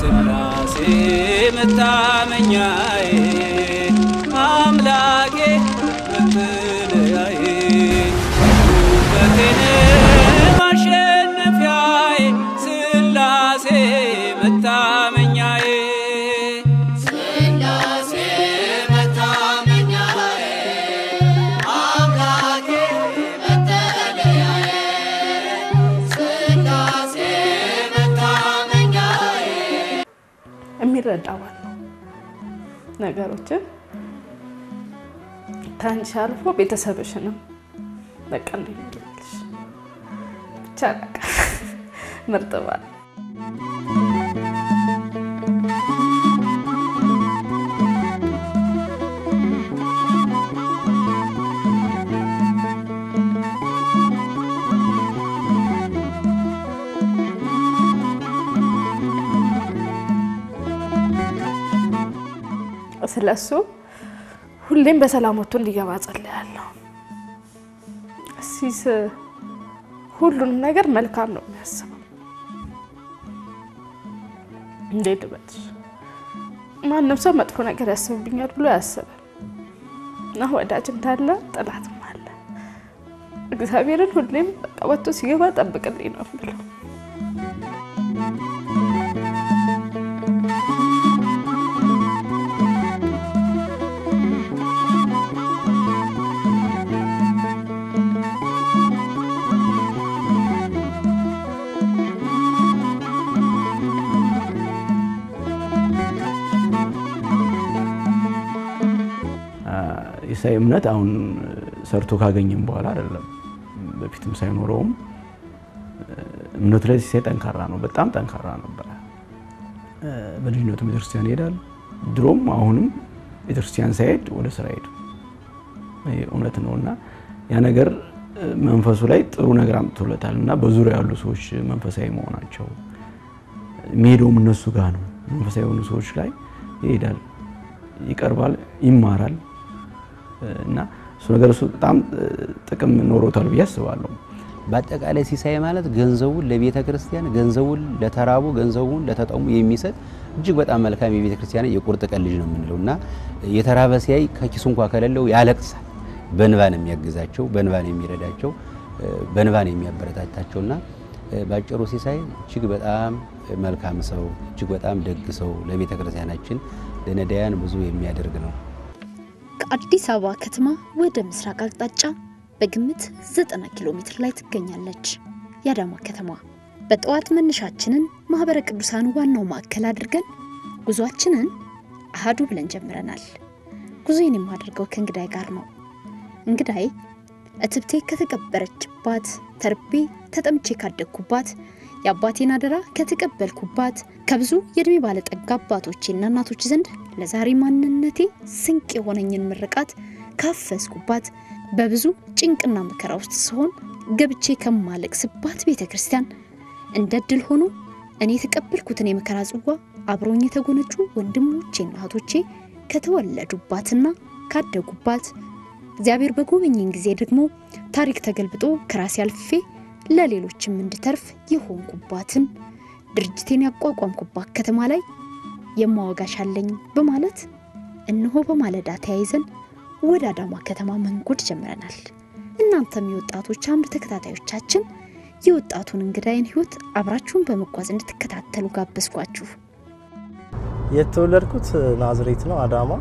ስላሴ መታመኛዬ አምላኬ መጠለያዬ ውበቴን ማሸነፊያዬ ስላሴ መታመኛዬ ስላሴ መታመኛዬ አምላኬ መጠለያዬ ስላሴ መታመኛዬ የሚረዳ ባል ነው። ነገሮችን ከአንቺ አልፎ ቤተሰብሽንም በቃ እንዴት ልበልሽ ብቻ በቃ ምርጥ ባል ስለሱ ሁሌም በሰላም ወጥቶ እንዲገባ ጸልያለሁ። ሲስ ሁሉንም ነገር መልካም ነው የሚያስበው። እንዴት በልሽ ማንም ሰው መጥፎ ነገር ያስብብኛል ብሎ ያስባል እና ወዳጅ እንዳለ ጥላትም አለ። እግዚአብሔርን ሁሌም በቃ ወጥቶ ሲገባ ጠብቅልኝ ነው ብለው የኢሳይ እምነት አሁን ሰርቶ ካገኘም በኋላ አይደለም፣ በፊትም ሳይኖረውም እምነቱ ላይ ሲሳይ ጠንካራ ነው። በጣም ጠንካራ ነበረ። በልጅነቱ ቤተክርስቲያን ይሄዳል። ድሮም አሁንም ቤተክርስቲያን ሳይሄድ ወደ ስራ ሄዱ። እውነት ነው እና ያ ነገር መንፈሱ ላይ ጥሩ ነገር አምጥቶለታል እና በዙሪያ ያሉ ሰዎች መንፈሳዊ መሆናቸው የሚሄደውም እነሱ ጋር ነው። መንፈሳዊ የሆኑ ሰዎች ላይ ይሄዳል፣ ይቀርባል፣ ይማራል እና እሱ ነገር እሱ በጣም ጥቅም ኖሮታል ብዬ አስባለሁ። በአጠቃላይ ሲሳይ ማለት ገንዘቡን ለቤተ ክርስቲያን፣ ገንዘቡን ለተራቡ፣ ገንዘቡን ለተጠሙ የሚሰጥ እጅግ በጣም መልካም የቤተ ክርስቲያን የቁርጥ ቀን ልጅ ነው የምንለው እና የተራበ ሲያይ ከኪሱ እንኳ ከሌለው ያለቅሳል። በንባ ነው የሚያግዛቸው፣ በንባ ነው የሚረዳቸው፣ በንባ ነው የሚያበረታታቸው እና ባጭሩ ሲሳይ እጅግ በጣም መልካም ሰው፣ እጅግ በጣም ደግ ሰው፣ ለቤተ ክርስቲያናችን ለነዳያን ብዙ የሚያደርግ ነው። ከአዲስ አበባ ከተማ ወደ ምስራቅ አቅጣጫ በግምት 90 ኪሎ ሜትር ላይ ትገኛለች የአዳማ ከተማ። በጠዋት መነሻችንን ማህበረ ቅዱሳን ዋናው ማዕከል አድርገን ጉዟችንን አሃዱ ብለን ጀምረናል። ጉዞዬን የማደርገው ከእንግዳይ ጋር ነው። እንግዳይ እትብቴ ከተቀበረችባት፣ ተርቤ ተጠምቼ ካደግኩባት፣ የአባቴን አደራ ከተቀበልኩባት ከብዙ የእድሜ ባለጠጋ አባቶቼና እናቶች ዘንድ ለዛሬ ማንነቴ ስንቅ የሆነኝን ምርቃት ካፈስኩባት በብዙ ጭንቅና መከራ ውስጥ ስሆን ገብቼ ከማለቅስባት ቤተ ክርስቲያን እንደ ድል ሆኖ እኔ የተቀበልኩትን የመከራ ጽዋ አብረውኝ የተጎነጩ ወንድሞቼና እህቶቼ ከተወለዱባትና ካደጉባት እግዚአብሔር በጎበኘኝ ጊዜ ደግሞ ታሪክ ተገልብጦ ከራሴ አልፌ ለሌሎችም እንድተርፍ የሆንኩባትን ድርጅቴን ያቋቋምኩባት ከተማ ላይ የማወጋሽ አለኝ በማለት እነሆ በማለዳ ተያይዘን ወደ አዳማ ከተማ መንጎድ ጀምረናል። እናንተም የወጣቶች አምድ ተከታታዮቻችን የወጣቱን እንግዳይን ሕይወት አብራችሁን በመጓዝ እንድትከታተሉ ጋበዝኳችሁ። የተወለድኩት ናዝሬት ነው አዳማ።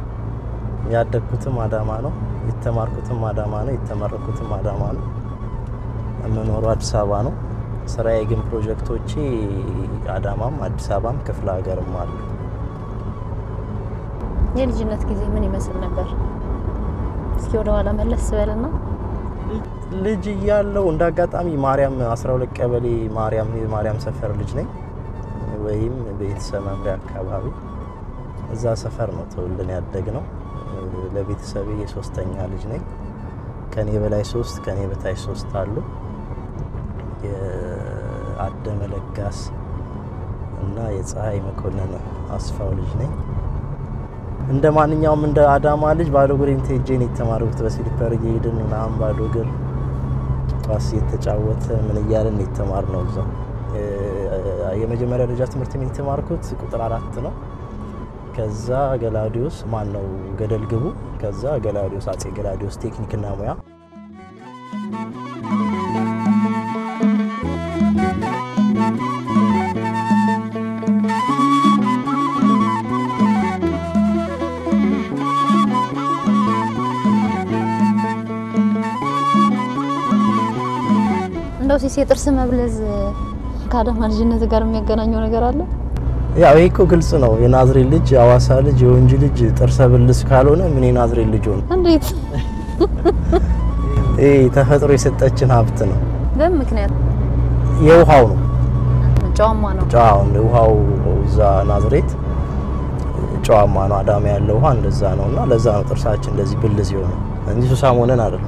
ያደግኩትም አዳማ ነው። የተማርኩትም አዳማ ነው። የተመረኩትም አዳማ ነው። የምኖረው አዲስ አበባ ነው። ስራዬ ግን ፕሮጀክቶቼ አዳማም አዲስ አበባም ክፍለ ሀገርም አሉ። የልጅነት ጊዜ ምን ይመስል ነበር? እስኪ ወደ ኋላ መለስ በልና ልጅ እያለው እንደ አጋጣሚ ማርያም 12 ቀበሌ ማርያም የማርያም ሰፈር ልጅ ነኝ፣ ወይም ቤተሰብ መምሪያ አካባቢ እዛ ሰፈር ነው ተወልደን ያደግ ነው። ለቤተሰቤ የሶስተኛ ልጅ ነኝ። ከኔ በላይ ሶስት ከኔ በታች ሶስት አሉ። የአደመ ለጋስ እና የፀሐይ መኮንን አስፋው ልጅ ነኝ። እንደ ማንኛውም እንደ አዳማ ልጅ ባዶ እግሬን ሄጄ ነው የተማርኩት። በስሊፐር እየሄድን ምናምን ባዶ እግር ኳስ እየተጫወተ ምን እያለን የተማርነው እዛው የመጀመሪያ ደረጃ ትምህርት ቤት የተማርኩት ቁጥር አራት ነው። ከዛ ገላውዲዮስ ማን ነው ገደል ግቡ። ከዛ ገላውዲዮስ አጼ ገላውዲዮስ ቴክኒክና ሙያ እንደው ሲስ የጥርስ መብለዝ ከአዳማ ልጅነት ጋር የሚያገናኘው ነገር አለ? ያው ይሄ እኮ ግልጽ ነው። የናዝሬት ልጅ የአዋሳ ልጅ የወንጂ ልጅ ጥርሰ ብልስ ካልሆነ ምን የናዝሬት ልጅ ሆነ? እንዴት? ይሄ ተፈጥሮ የሰጠችን ሀብት ነው። በምን ምክንያት? የውሃው ነው ጨዋማ ነው። ጨዋው ውሃው እዛ ናዝሬት ጨዋማ ነው። አዳማ ያለው ውሃ እንደዛ ነው እና ለዛ ነው ጥርሳችን እንደዚህ ብልዝ የሆነ እንጂ ሱሳም ሆነን አይደለም።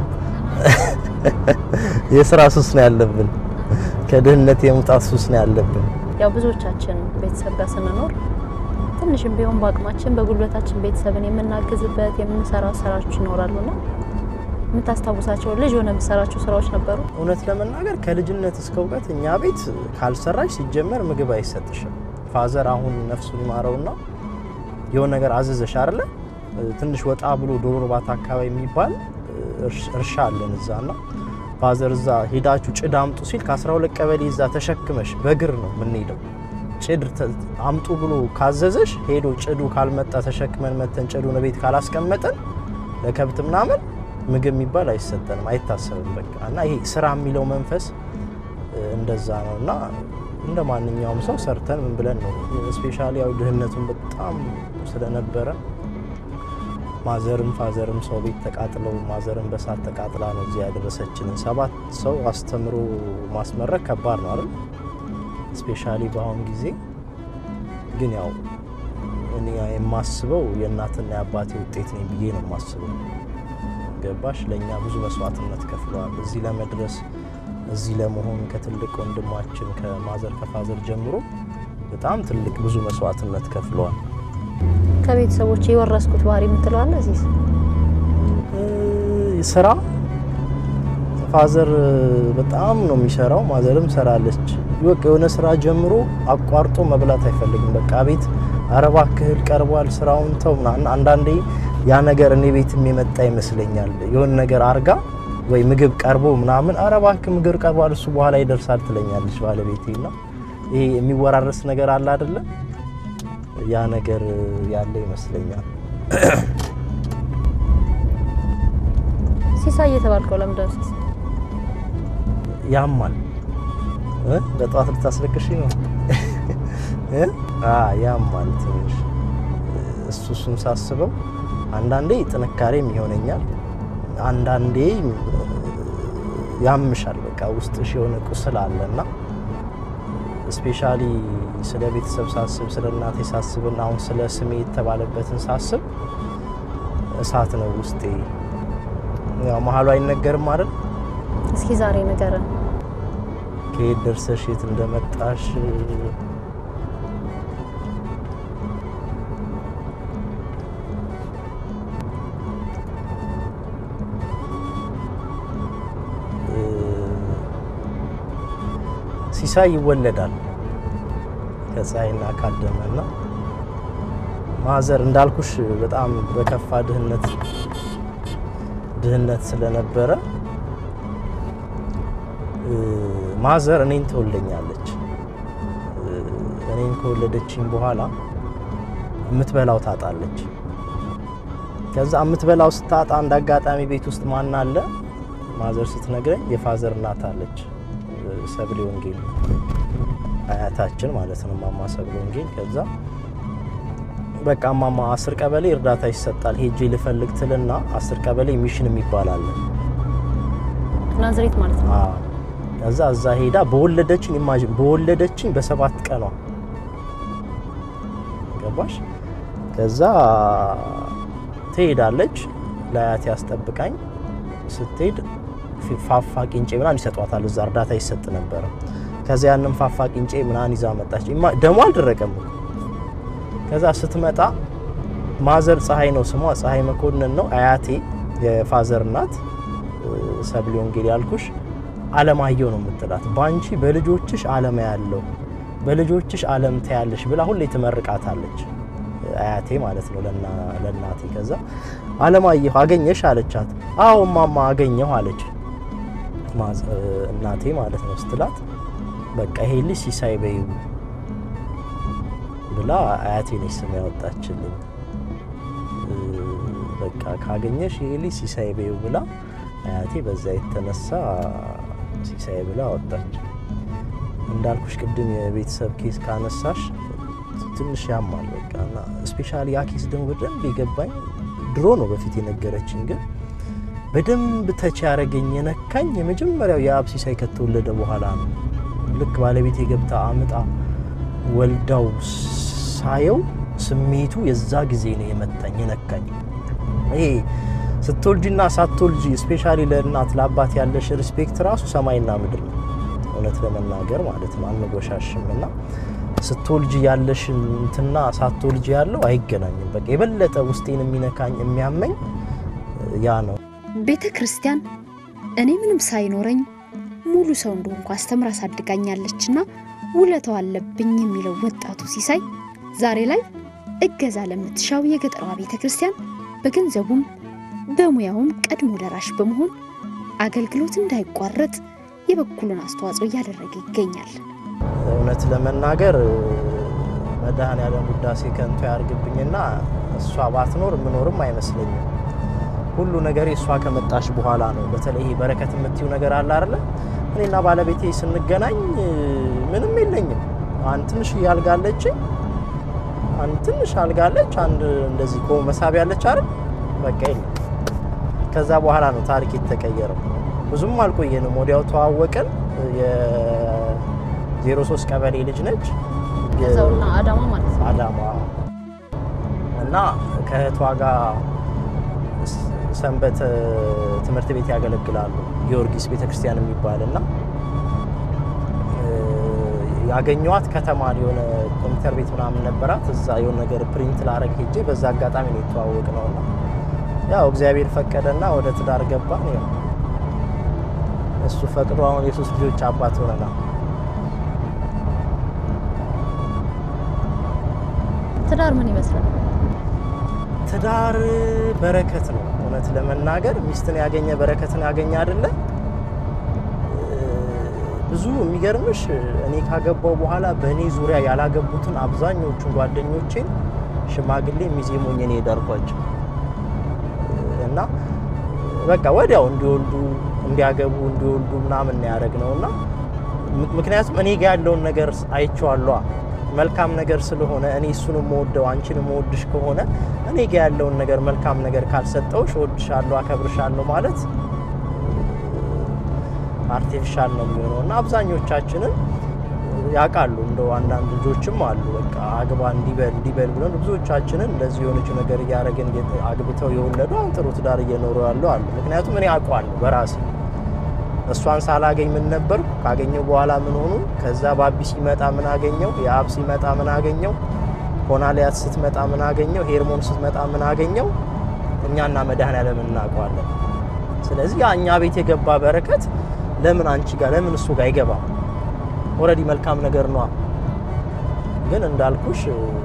የስራ ሱስ ነው ያለብን። ከድህነት የመውጣት ሱስ ነው ያለብን። ያው ብዙዎቻችን ቤተሰብ ጋር ስንኖር ትንሽም ቢሆን በአቅማችን በጉልበታችን ቤተሰብን የምናግዝበት የምንሰራ ስራዎች ይኖራሉና የምታስታውሳቸው ልጅ ሆነ የምትሰራቸው ስራዎች ነበሩ? እውነት ለመናገር ከልጅነት እስከ እውቀት እኛ ቤት ካልሰራሽ ሲጀመር ምግብ አይሰጥሽም። ፋዘር አሁን ነፍሱን ይማረውና የሆነ ነገር አዘዘሽ አይደለ? ትንሽ ወጣ ብሎ ዶሮ እርባታ አካባቢ የሚባል እርሻ አለን እዛና ፋዘር እዛ ሄዳችሁ ጭድ አምጡ ሲል ከ12 ቀበሌ እዛ ተሸክመሽ በእግር ነው የምንሄደው። ጭድ አምጡ ብሎ ካዘዘሽ ሄዶ ጭዱ ካልመጣ ተሸክመን መተን ጭዱን ቤት ካላስቀመጠን ለከብት ምናምን ምግብ የሚባል አይሰጠንም፣ አይታሰብም። በቃ እና ይሄ ስራ የሚለው መንፈስ እንደዛ ነው እና እንደ ማንኛውም ሰው ሰርተን ምን ብለን ነው ስፔሻሊ ያው ድህነቱን በጣም ስለነበረ ማዘርም ፋዘርም ሰው ቤት ተቃጥለው ማዘርም በሳት ተቃጥላ ነው እዚህ ያደረሰችንን። ሰባት ሰው አስተምሮ ማስመረቅ ከባድ ነው አይደል? ስፔሻሊ በአሁን ጊዜ ግን ያው እኔ የማስበው የእናትና የአባቴ ውጤት ነኝ ብዬ ነው የማስበው። ገባሽ? ለእኛ ብዙ መስዋዕትነት ከፍለዋል እዚህ ለመድረስ እዚህ ለመሆን ከትልቅ ወንድማችን ከማዘር ከፋዘር ጀምሮ በጣም ትልቅ ብዙ መስዋዕትነት ከፍለዋል። ከቤተሰቦች የወረስኩት ባህሪ የምትለው አለ እዚህ ስራ ፋዘር በጣም ነው የሚሰራው፣ ማዘርም ሰራለች። በቃ የሆነ ስራ ጀምሮ አቋርጦ መብላት አይፈልግም። በቃ ቤት አረባ ክህል ቀርቧል፣ ስራውን ተው ምናምን። አንዳንዴ ያ ነገር እኔ ቤትም የመጣ ይመስለኛል። የሆነ ነገር አርጋ ወይ ምግብ ቀርቦ ምናምን አረባ ምግብ ቀርቧል፣ እሱ በኋላ ይደርሳል ትለኛለች ባለቤቴ። እና ይሄ የሚወራረስ ነገር አለ አይደለ? ያ ነገር ያለ ይመስለኛል። ሲሳይ እየተባልከው ለምንድን ነው? ሲሳይ ያማል እ በጠዋት ልታስለቅሽ ነው እ አ ያማል ትንሽ እሱ እሱን ሳስበው አንዳንዴ ጥንካሬም ይሆነኛል፣ አንዳንዴ ያምሻል። በቃ ውስጥሽ የሆነ ቁስል አለና ስፔሻሊ ስለ ቤተሰብ ሳስብ ስለ እናቴ ሳስብና አሁን ስለ ስሜ የተባለበትን ሳስብ እሳት ነው ውስጤ። ያው መሀሉ አይነገርም አይደል? እስኪ ዛሬ ንገረን። ከየት ደርሰሽ የት እንደመጣሽ ሲሳይ ይወለዳል ከፀሐይና ካደመና ማዘር እንዳልኩሽ በጣም በከፋ ድህነት ድህነት ስለነበረ ማዘር እኔን ትወልደኛለች። እኔን ከወለደችኝ በኋላ የምትበላው ታጣለች። ከዛ የምትበላው ስታጣ እንደ አጋጣሚ ቤት ውስጥ ማን አለ? ማዘር ስትነግረኝ የፋዘር እናት አለች፣ ሰብሌ ወንጌል አያታችን ማለት ነው፣ ማማ ሰብሌ ወንጌል። ከዛ በቃ ማማ አስር ቀበሌ እርዳታ ይሰጣል ሄጄ ልፈልግ ትልና አስር ቀበሌ ሚሽን የሚባል አለ ናዝሬት ማለት ነው። አዎ ከዛ እዛ ሄዳ በወለደችኝ ኢማጂን በወለደችኝ በሰባት ቀኗ ገባሽ። ከዛ ትሄዳለች ለአያቴ ያስጠብቃኝ ስትሄድ ፋፋ ቂንጬ ምናምን ይሰጧታል። እዛ እርዳታ ይሰጥ ነበረ። ከዛ ያንን ፋፋ ቂንጬ ምናምን ይዛ መጣች። ደሞ አልደረቀም። ከዛ ስትመጣ ማዘር ፀሐይ ነው ስሟ፣ ፀሐይ መኮንን ነው። አያቴ የፋዘር እናት ሰብሌ ወንጌል ያልኩሽ አለማየሁ ነው የምትላት። በአንቺ በልጆችሽ አለማ ያለው በልጆችሽ ዓለም ታያለሽ ብላ ሁሌ ትመርቃታለች። አያቴ ማለት ነው ለና- ለእናቴ። ከዛ አለማየሁ አገኘሽ አለቻት። አዎ እማማ አገኘሁ አለች ማዘ- እናቴ ማለት ነው ስትላት፣ በቃ ይሄ ልጅ ሲሳይ በይው ብላ አያቴ ነች ስም ያወጣችልኝ። እ፣ በቃ ካገኘሽ ይሄ ልጅ ሲሳይ በይው ብላ አያቴ በዛ የተነሳ ሲሳይ ብላ አወጣች። እንዳልኩሽ ቅድም የቤተሰብ ኬስ ካነሳሽ ትንሽ ያማል። በቃ እና ስፔሻሊ ያ ኬስ ደግሞ በደንብ የገባኝ ድሮ ነው በፊት የነገረችኝ፣ ግን በደንብ ተች ያደረገኝ የነካኝ የመጀመሪያው የአብ ሲሳይ ከተወለደ በኋላ ነው። ልክ ባለቤት የገብታ አምጣ ወልዳው ሳየው ስሜቱ የዛ ጊዜ ነው የመታኝ የነካኝ። ይሄ ስትወልጂና ሳትወልጂ ስፔሻሊ ለእናት ለአባት ያለሽ ሪስፔክት ራሱ ሰማይና ምድር ነው። እውነት ለመናገር ማለት ነው አንጎሻሽም። እና ስትወልጂ ያለሽን እንትና ሳትወልጂ ያለው አይገናኝም። በቃ የበለጠ ውስጤን የሚነካኝ የሚያመኝ ያ ነው። ቤተ ክርስቲያን እኔ ምንም ሳይኖረኝ ሙሉ ሰው እንደሆንኩ አስተምራ አሳድጋኛለችና ውለታው አለብኝ የሚለው ወጣቱ ሲሳይ ዛሬ ላይ እገዛ ለምትሻው የገጠሯ ቤተ ክርስቲያን በገንዘቡም በሙያውም ቀድሞ ደራሽ በመሆን አገልግሎት እንዳይቋረጥ የበኩሉን አስተዋጽኦ እያደረገ ይገኛል። እውነት ለመናገር መድኃኔዓለም ውዳሴ ከንቱ ያርግብኝና እሷ ባትኖር የምኖርም አይመስለኝም። ሁሉ ነገር እሷ ከመጣሽ በኋላ ነው። በተለይ ይሄ በረከት የምትዩ ነገር አለ አይደለ? እኔና ባለቤቴ ስንገናኝ ምንም የለኝም። አንድ ትንሽ ያልጋለች አንድ ትንሽ አልጋለች፣ አንድ እንደዚህ ቆ መሳቢያ ያለች አይደል? በቃ የለም። ከዛ በኋላ ነው ታሪክ የተቀየረው። ብዙም አልቆየንም፣ ወዲያው ተዋወቅን። የዜሮ ሶስት ቀበሌ ልጅ ነች እዛውና አዳማ ማለት ነው። አዳማ እና ከእህቷ ጋር ሰንበት ትምህርት ቤት ያገለግላሉ። ጊዮርጊስ ቤተክርስቲያን የሚባል እና ያገኘዋት ከተማ የሆነ ኮምፒውተር ቤት ምናምን ነበራት። እዛ የሆነ ነገር ፕሪንት ላረግ ሄጄ በዛ አጋጣሚ ነው የተዋወቅ ነው እና ያው እግዚአብሔር ፈቀደና ወደ ትዳር ገባን። ያው እሱ ፈቅዶ አሁን የሶስት ልጆች አባት ሆነናል። ትዳር ምን ይመስላል? ትዳር በረከት ነው። እውነት ለመናገር ሚስትን ያገኘ በረከትን ያገኘ አይደለ? ብዙ የሚገርምሽ እኔ ካገባው በኋላ በእኔ ዙሪያ ያላገቡትን አብዛኞቹን ጓደኞቼን ሽማግሌ ሚዜ ሞኜ ነው የዳርኳቸው እና በቃ ወዲያው እንዲወልዱ እንዲያገቡ እንዲወልዱ ምናምን ነው ያደረግነው እና ምክንያቱም እኔ ጋ ያለውን ነገር አይቼዋለሁ። መልካም ነገር ስለሆነ እኔ እሱን የምወደው አንቺን የምወድሽ ከሆነ እኔ ጋ ያለውን ነገር መልካም ነገር ካልሰጠውሽ እወድሻለሁ፣ አከብርሻለሁ ማለት አርቲፊሻል ነው የሚሆነው እና አብዛኞቻችንን ያውቃሉ። እንደው አንዳንድ ልጆችም አሉ በቃ አግባ እንዲበል እንዲበል ብለን ብዙዎቻችንን እንደዚህ የሆነችው ነገር እያደረግን አግብተው የወለዱ አሁን ጥሩ ትዳር እየኖሩ ያሉ አሉ። ምክንያቱም እኔ አውቀዋለሁ በራሴ እሷን ሳላገኝ ምን ነበርኩ፣ ካገኘው በኋላ ምን ሆኑ፣ ከዛ ባቢ ሲመጣ ምን አገኘው፣ የአብ ሲመጣ ምን አገኘው፣ ሆናሊያት ስትመጣ ምን አገኘው፣ ሄርሞን ስትመጣ ምን አገኘው፣ እኛና መድኃኔዓለም እናውቀዋለን። ስለዚህ ያ እኛ ቤት የገባ በረከት ለምን አንቺ ጋር ለምን እሱ ጋር አይገባም? ኦልሬዲ መልካም ነገር ነዋ። ግን እንዳልኩሽ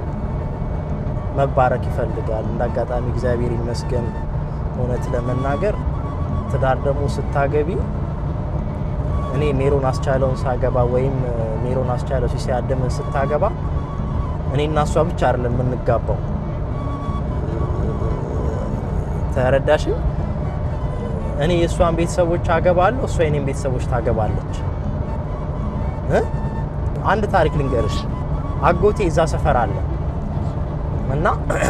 መባረክ ይፈልጋል። እንደ አጋጣሚ እግዚአብሔር ይመስገን እውነት ለመናገር ትዳር ደግሞ ስታገቢ እኔ ሜሮን አስቻለውን ሳገባ ወይም ሜሮን አስቻለው ሲሳይ አደመን ስታገባ እኔ እና እሷ ብቻ አይደለም የምንጋባው። ተረዳሽ? እኔ የእሷን ቤተሰቦች አገባለሁ፣ እሷ የኔን ቤተሰቦች ታገባለች። እ አንድ ታሪክ ልንገርሽ። አጎቴ እዛ ሰፈር አለ እና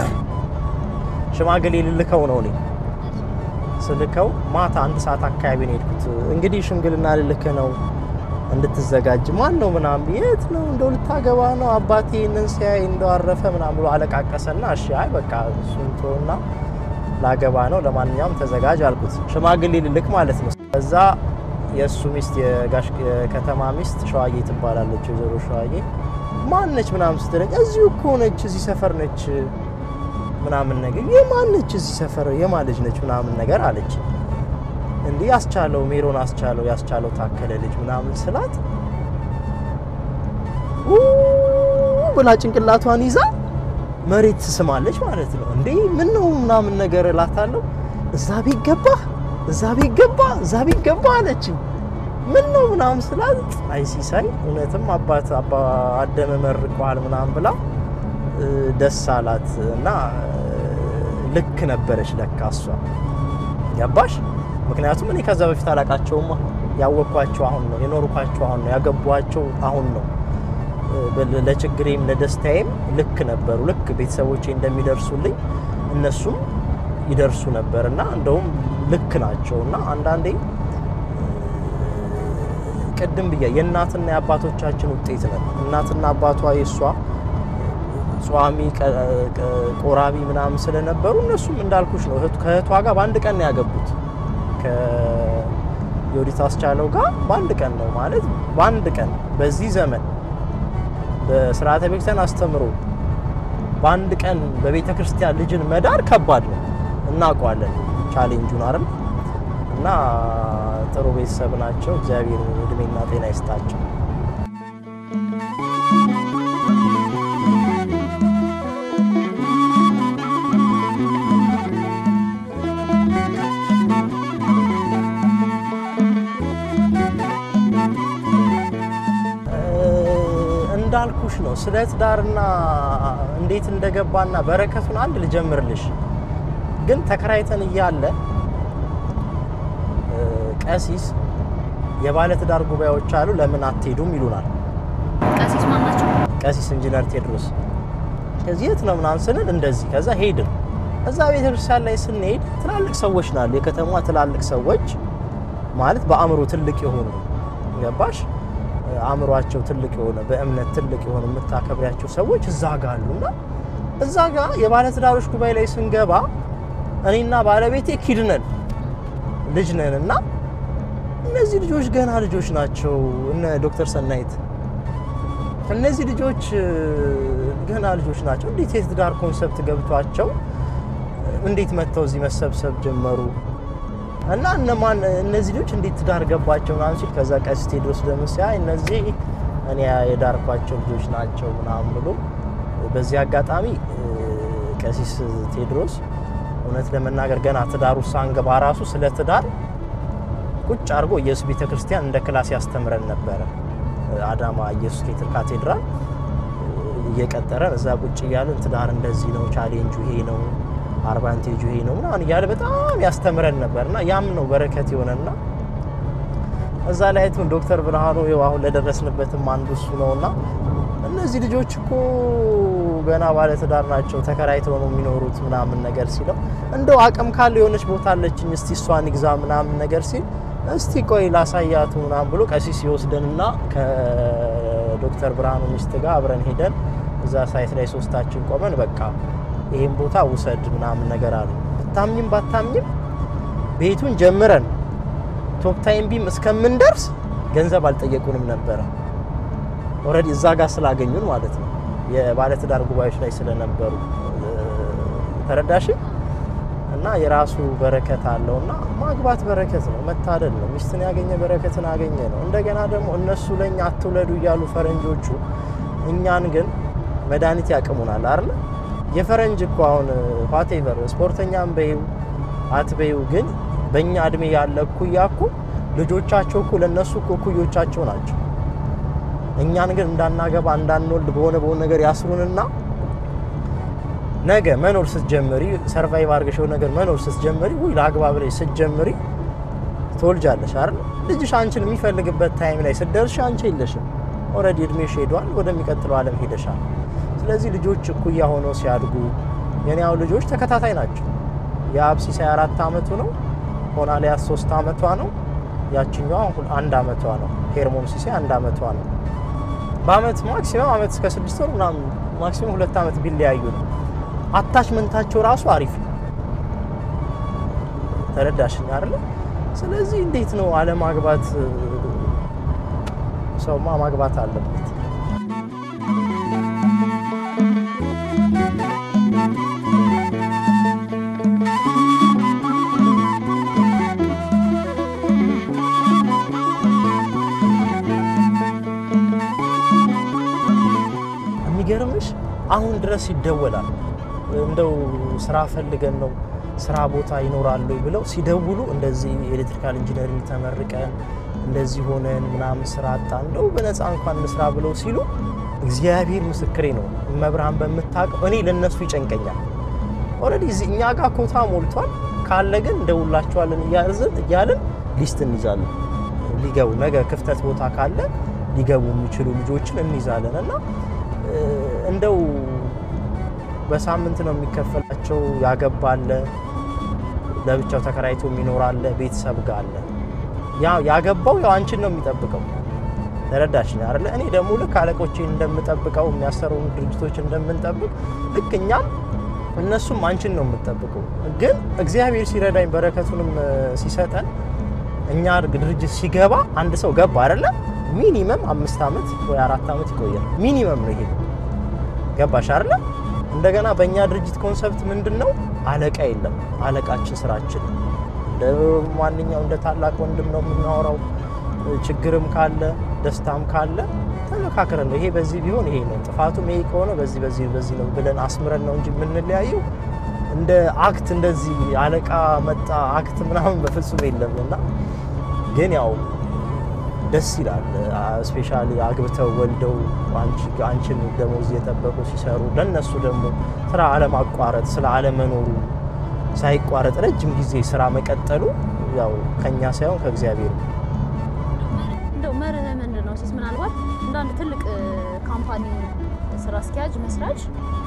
ሽማግሌ ልልከው ነው እኔ ስልከው ማታ አንድ ሰዓት አካባቢ ነው የሄድኩት። እንግዲህ ሽምግልና ልልክ ነው እንድትዘጋጅ። ማን ነው ምናምን፣ የት ነው እንደው ልታገባ ነው አባቴ ይህንን ሲያይ እንደው አረፈ ምናምን ብሎ አለቃቀሰና፣ እሺ አይ በቃ እሱን ተውና ላገባ ነው ለማንኛውም ተዘጋጅ አልኩት። ሽማግሌ ልልክ ማለት ነው። ከዛ የእሱ ሚስት የጋሽ የከተማ ሚስት ሸዋዬ ትባላለች፣ ወይዘሮ ሸዋዬ ማነች ምናምን ስትለኝ እዚሁ እኮ ነች፣ እዚህ ሰፈር ነች ምናምን ነገር የማን ነች እዚህ ሰፈር የማን ልጅ ነች ምናምን ነገር አለች። እንዲህ ያስቻለው ሜሮን አስቻለው ያስቻለው ታከለ ልጅ ምናምን ስላት ኡ ብላ ጭንቅላቷን ይዛ መሬት ትስማለች ማለት ነው። እንዴ ምን ነው ምናምን ነገር እላታለሁ። እዛ ቤት ገባ እዛ ቤት ገባ እዛ ቤት ገባ አለችኝ። ምን ነው ምናምን ስላት አይ ሲሳይ እውነትም አባት አባ አደመ መርቀዋል ምናምን ብላ እ፣ ደስ አላት እና እ፣ ልክ ነበረች ለካ እሷ ገባሽ። ምክንያቱም እኔ ከዛ በፊት አላቃቸውማ ያወቅኳቸው አሁን ነው የኖርኳቸው አሁን ነው ያገቧቸው አሁን ነው እ፣ ለችግሬም ለደስታዬም ልክ ነበሩ። ልክ ቤተሰቦቼ እንደሚደርሱልኝ እነሱም ይደርሱ ነበር እና እንደውም ልክ ናቸው እና አንዳንዴ ቅድም ብያ የእናትና የአባቶቻችን ውጤት ነን። እናትና አባቷ የእሷ ጿሚ ቀ- ቀ- ቆራቢ ምናምን ስለነበሩ እነሱም እንዳልኩሽ ነው እህቱ- ከእህቷ ጋር በአንድ ቀን ነው ያገቡት። ከዮዲት አስቻለው ጋር በአንድ ቀን ነው ማለት በአንድ ቀን በዚህ ዘመን በስርዓተ ቤተክርስቲያን አስተምሮ በአንድ ቀን በቤተ ክርስቲያን ልጅን መዳር ከባድ ነው። እናውቀዋለን ቻሌንጁን አይደል? እና ጥሩ ቤተሰብ ናቸው። እግዚአብሔር እድሜና ጤና ይስጣቸው። እንዳልኩሽ ነው ስለ ትዳርና እንዴት እንደገባና በረከቱን አንድ ልጀምርልሽ። ግን ተከራይተን እያለ እ፣ ቀሲስ የባለ ትዳር ጉባኤዎች አሉ ለምን አትሄዱም ይሉናል። ቀሲስ ማን ናቸው? ቀሲስ ኢንጂነር ቴድሮስ ከዚህ የት ነው ምናምን ስንል እንደዚህ ከዛ ሄድን። እዛ ቤተክርስቲያን ላይ ስንሄድ ትላልቅ ሰዎች ናሉ። የከተማ ትላልቅ ሰዎች ማለት በአእምሮ ትልቅ የሆኑ ገባሽ? አእምሯቸው ትልቅ የሆነ በእምነት ትልቅ የሆነ የምታከብሪያቸው ሰዎች እዛ ጋ አሉ እና እዛ ጋ የባለትዳሮች ጉባኤ ላይ ስንገባ እኔና ባለቤቴ ኪድ ነን ልጅ ነን እና እነዚህ ልጆች ገና ልጆች ናቸው። እነ ዶክተር ሰናይት እነዚህ ልጆች እ፣ ገና ልጆች ናቸው። እንዴት የትዳር ኮንሰፕት ገብቷቸው እንዴት መጥተው እዚህ መሰብሰብ ጀመሩ? እና እነማን እነዚህ ልጆች እንዴት ትዳር ገባቸው ምናምን ሲል ከዛ ቀሲስ ቴዎድሮስ ደግሞ ሲያይ እነዚህ እኔ የዳርኳቸው ልጆች ናቸው ምናምን ብሎ በዚህ አጋጣሚ እ፣ ቀሲስ ቴዎድሮስ እውነት ለመናገር ገና ትዳሩ ሳንገባ ራሱ ስለ ትዳር ቁጭ አድርጎ ኢየሱስ ቤተ ክርስቲያን እንደ ክላስ ያስተምረን ነበረ። አዳማ ኢየሱስ ኬትል ካቴድራል እየቀጠረን እዛ ቁጭ እያለን ትዳር እንደዚህ ነው፣ ቻሌንጁ ይሄ ነው፣ አድቫንቴጁ ይሄ ነው ምናምን እያለ በጣም ያስተምረን ነበር እና ያም ነው በረከት የሆነና እዛ ላይ አይቱን ዶክተር ብርሃኑ ይኸው አሁን ለደረስንበትም አንዱ እሱ ነውና እነዚህ ልጆች እኮ ገና ባለ ትዳር ናቸው ተከራይተው ነው የሚኖሩት ምናምን ነገር ሲለው እንደው አቅም ካለ የሆነች ቦታ አለችኝ እስቲ እሷን ይግዛ ምናምን ነገር ሲል እስቲ ቆይ ላሳያቱ ምናምን ብሎ ቀሲስ ይወስደንና ከዶክተር ብርሃኑ ሚስት ጋር አብረን ሄደን እዛ ሳይት ላይ ሶስታችን ቆመን በቃ ይህን ቦታ ውሰድ ምናምን ነገር አሉ። ብታምኝም ባታምኝም ቤቱን ጀምረን ቶፕ ታይም ቢም እስከምንደርስ ገንዘብ አልጠየቁንም ነበረ። ኦልሬዲ እዛ ጋር ስላገኙን ማለት ነው። የባለትዳር ጉባኤዎች ላይ ስለነበሩ ተረዳሽ። እና የራሱ በረከት አለው እና ማግባት በረከት ነው፣ መታደል ነው። ሚስትን ያገኘ በረከትን አገኘ ነው። እንደገና ደግሞ እነሱ ለእኛ አትውለዱ እያሉ ፈረንጆቹ እኛን ግን መድኃኒት ያቅሙናል አይደል? የፈረንጅ እኮ አሁን ዋቴቨር ስፖርተኛም በይው አትበይው፣ ግን በእኛ እድሜ ያለ እኩያ እኮ ልጆቻቸው እኮ ለእነሱ እኮ እኩዮቻቸው ናቸው። እኛን ግን እንዳናገባ እንዳንወልድ በሆነ በሆነ ነገር ያስሩንና ነገ መኖር ስትጀምሪ ሰርቫይቭ አድርገሽው ነገር መኖር ስትጀምሪ ውይ ለአግባ ብለሽ ስትጀምሪ ትወልጃለሽ አይደል? ልጅሽ አንቺን የሚፈልግበት ታይም ላይ ስትደርሽ አንቺ የለሽም። ኦልሬዲ እድሜሽ ሄዷል፣ ወደሚቀጥለው ዓለም ሄደሻል። ስለዚህ ልጆች እኩያ ሆነው ሲያድጉ የኔ ያው ልጆች ተከታታይ ናቸው። የአብ ሲሳይ አራት አመቱ ነው፣ ሆናሊያስ ሶስት አመቷ ነው፣ ያችኛዋ አሁን አንድ አመቷ ነው። ሄርሞን ሲሳይ አንድ አመቷ ነው። በአመት ማክሲመም አመት እስከ ስድስት ወር ምናምን ማክሲመም ሁለት አመት ቢለያዩ ነው። አታችመንታቸው ራሱ አሪፍ ነው። ተረዳሽኝ አይደለ? ስለዚህ እንዴት ነው አለማግባት? ሰውማ ማግባት አለበት። ድረስ ይደወላል። እንደው ስራ ፈልገን ነው ስራ ቦታ ይኖራሉ ብለው ሲደውሉ እንደዚህ ኤሌክትሪካል ኢንጂነሪንግ ተመርቀን እንደዚህ ሆነን ምናምን ስራ አጣ እንደው በነፃ እንኳን እንስራ ብለው ሲሉ እግዚአብሔር ምስክሬ ነው። መብርሃን በምታውቀው እኔ ለነሱ ይጨንቀኛል። ኦልሬዲ እኛ ጋር ኮታ ሞልቷል። ካለ ግን እንደውላቸዋለን እያልን እያልን ሊስት እንይዛለን። ሊገቡ ነገ ክፍተት ቦታ ካለ ሊገቡ የሚችሉ ልጆችን እንይዛለን እና እንደው በሳምንት ነው የሚከፈላቸው። ያገባለ ለብቻው ተከራይቶ የሚኖራለ ቤተሰብ ጋር አለ። ያገባው ያው አንቺን ነው የሚጠብቀው። ተረዳሽ አይደለ? እኔ ደግሞ ልክ አለቆቼን እንደምጠብቀው የሚያሰሩን ድርጅቶች እንደምንጠብቅ ልክ እኛም እነሱም አንቺን ነው የምጠብቀው። ግን እግዚአብሔር ሲረዳኝ በረከቱንም ሲሰጠን እኛ ድርጅት ሲገባ አንድ ሰው ገባ አይደለ? ሚኒመም አምስት ዓመት ወይ አራት ዓመት ይቆያል። ሚኒመም ነው ይሄ። ገባሽ አይደለ? እንደገና በእኛ ድርጅት ኮንሰፕት ምንድን ነው? አለቃ የለም። አለቃችን ስራችን እንደ ማንኛው እንደ ታላቅ ወንድም ነው የምናወራው። ችግርም ካለ ደስታም ካለ ተመካክረን ነው ይሄ በዚህ ቢሆን ይሄ ነው ጥፋቱም ይሄ ከሆነ በዚህ በዚህ በዚህ ነው ብለን አስምረን ነው እንጂ የምንለያየው እንደ አክት እንደዚህ አለቃ መጣ አክት ምናምን በፍጹም የለም። እና ግን ያው ደስ ይላል። ስፔሻሊ አግብተው ወልደው አንቺን ደሞዝ እየጠበቁ ሲሰሩ ለነሱ ደግሞ ስራ አለማቋረጥ ስለ አለመኖሩ ሳይቋረጥ ረጅም ጊዜ ስራ መቀጠሉ ያው ከኛ ሳይሆን ከእግዚአብሔር ነው። እንደው መርህ ምንድን ነው ሲስ ምናልባት እንደ አንድ ትልቅ ካምፓኒ ስራ አስኪያጅ መስራች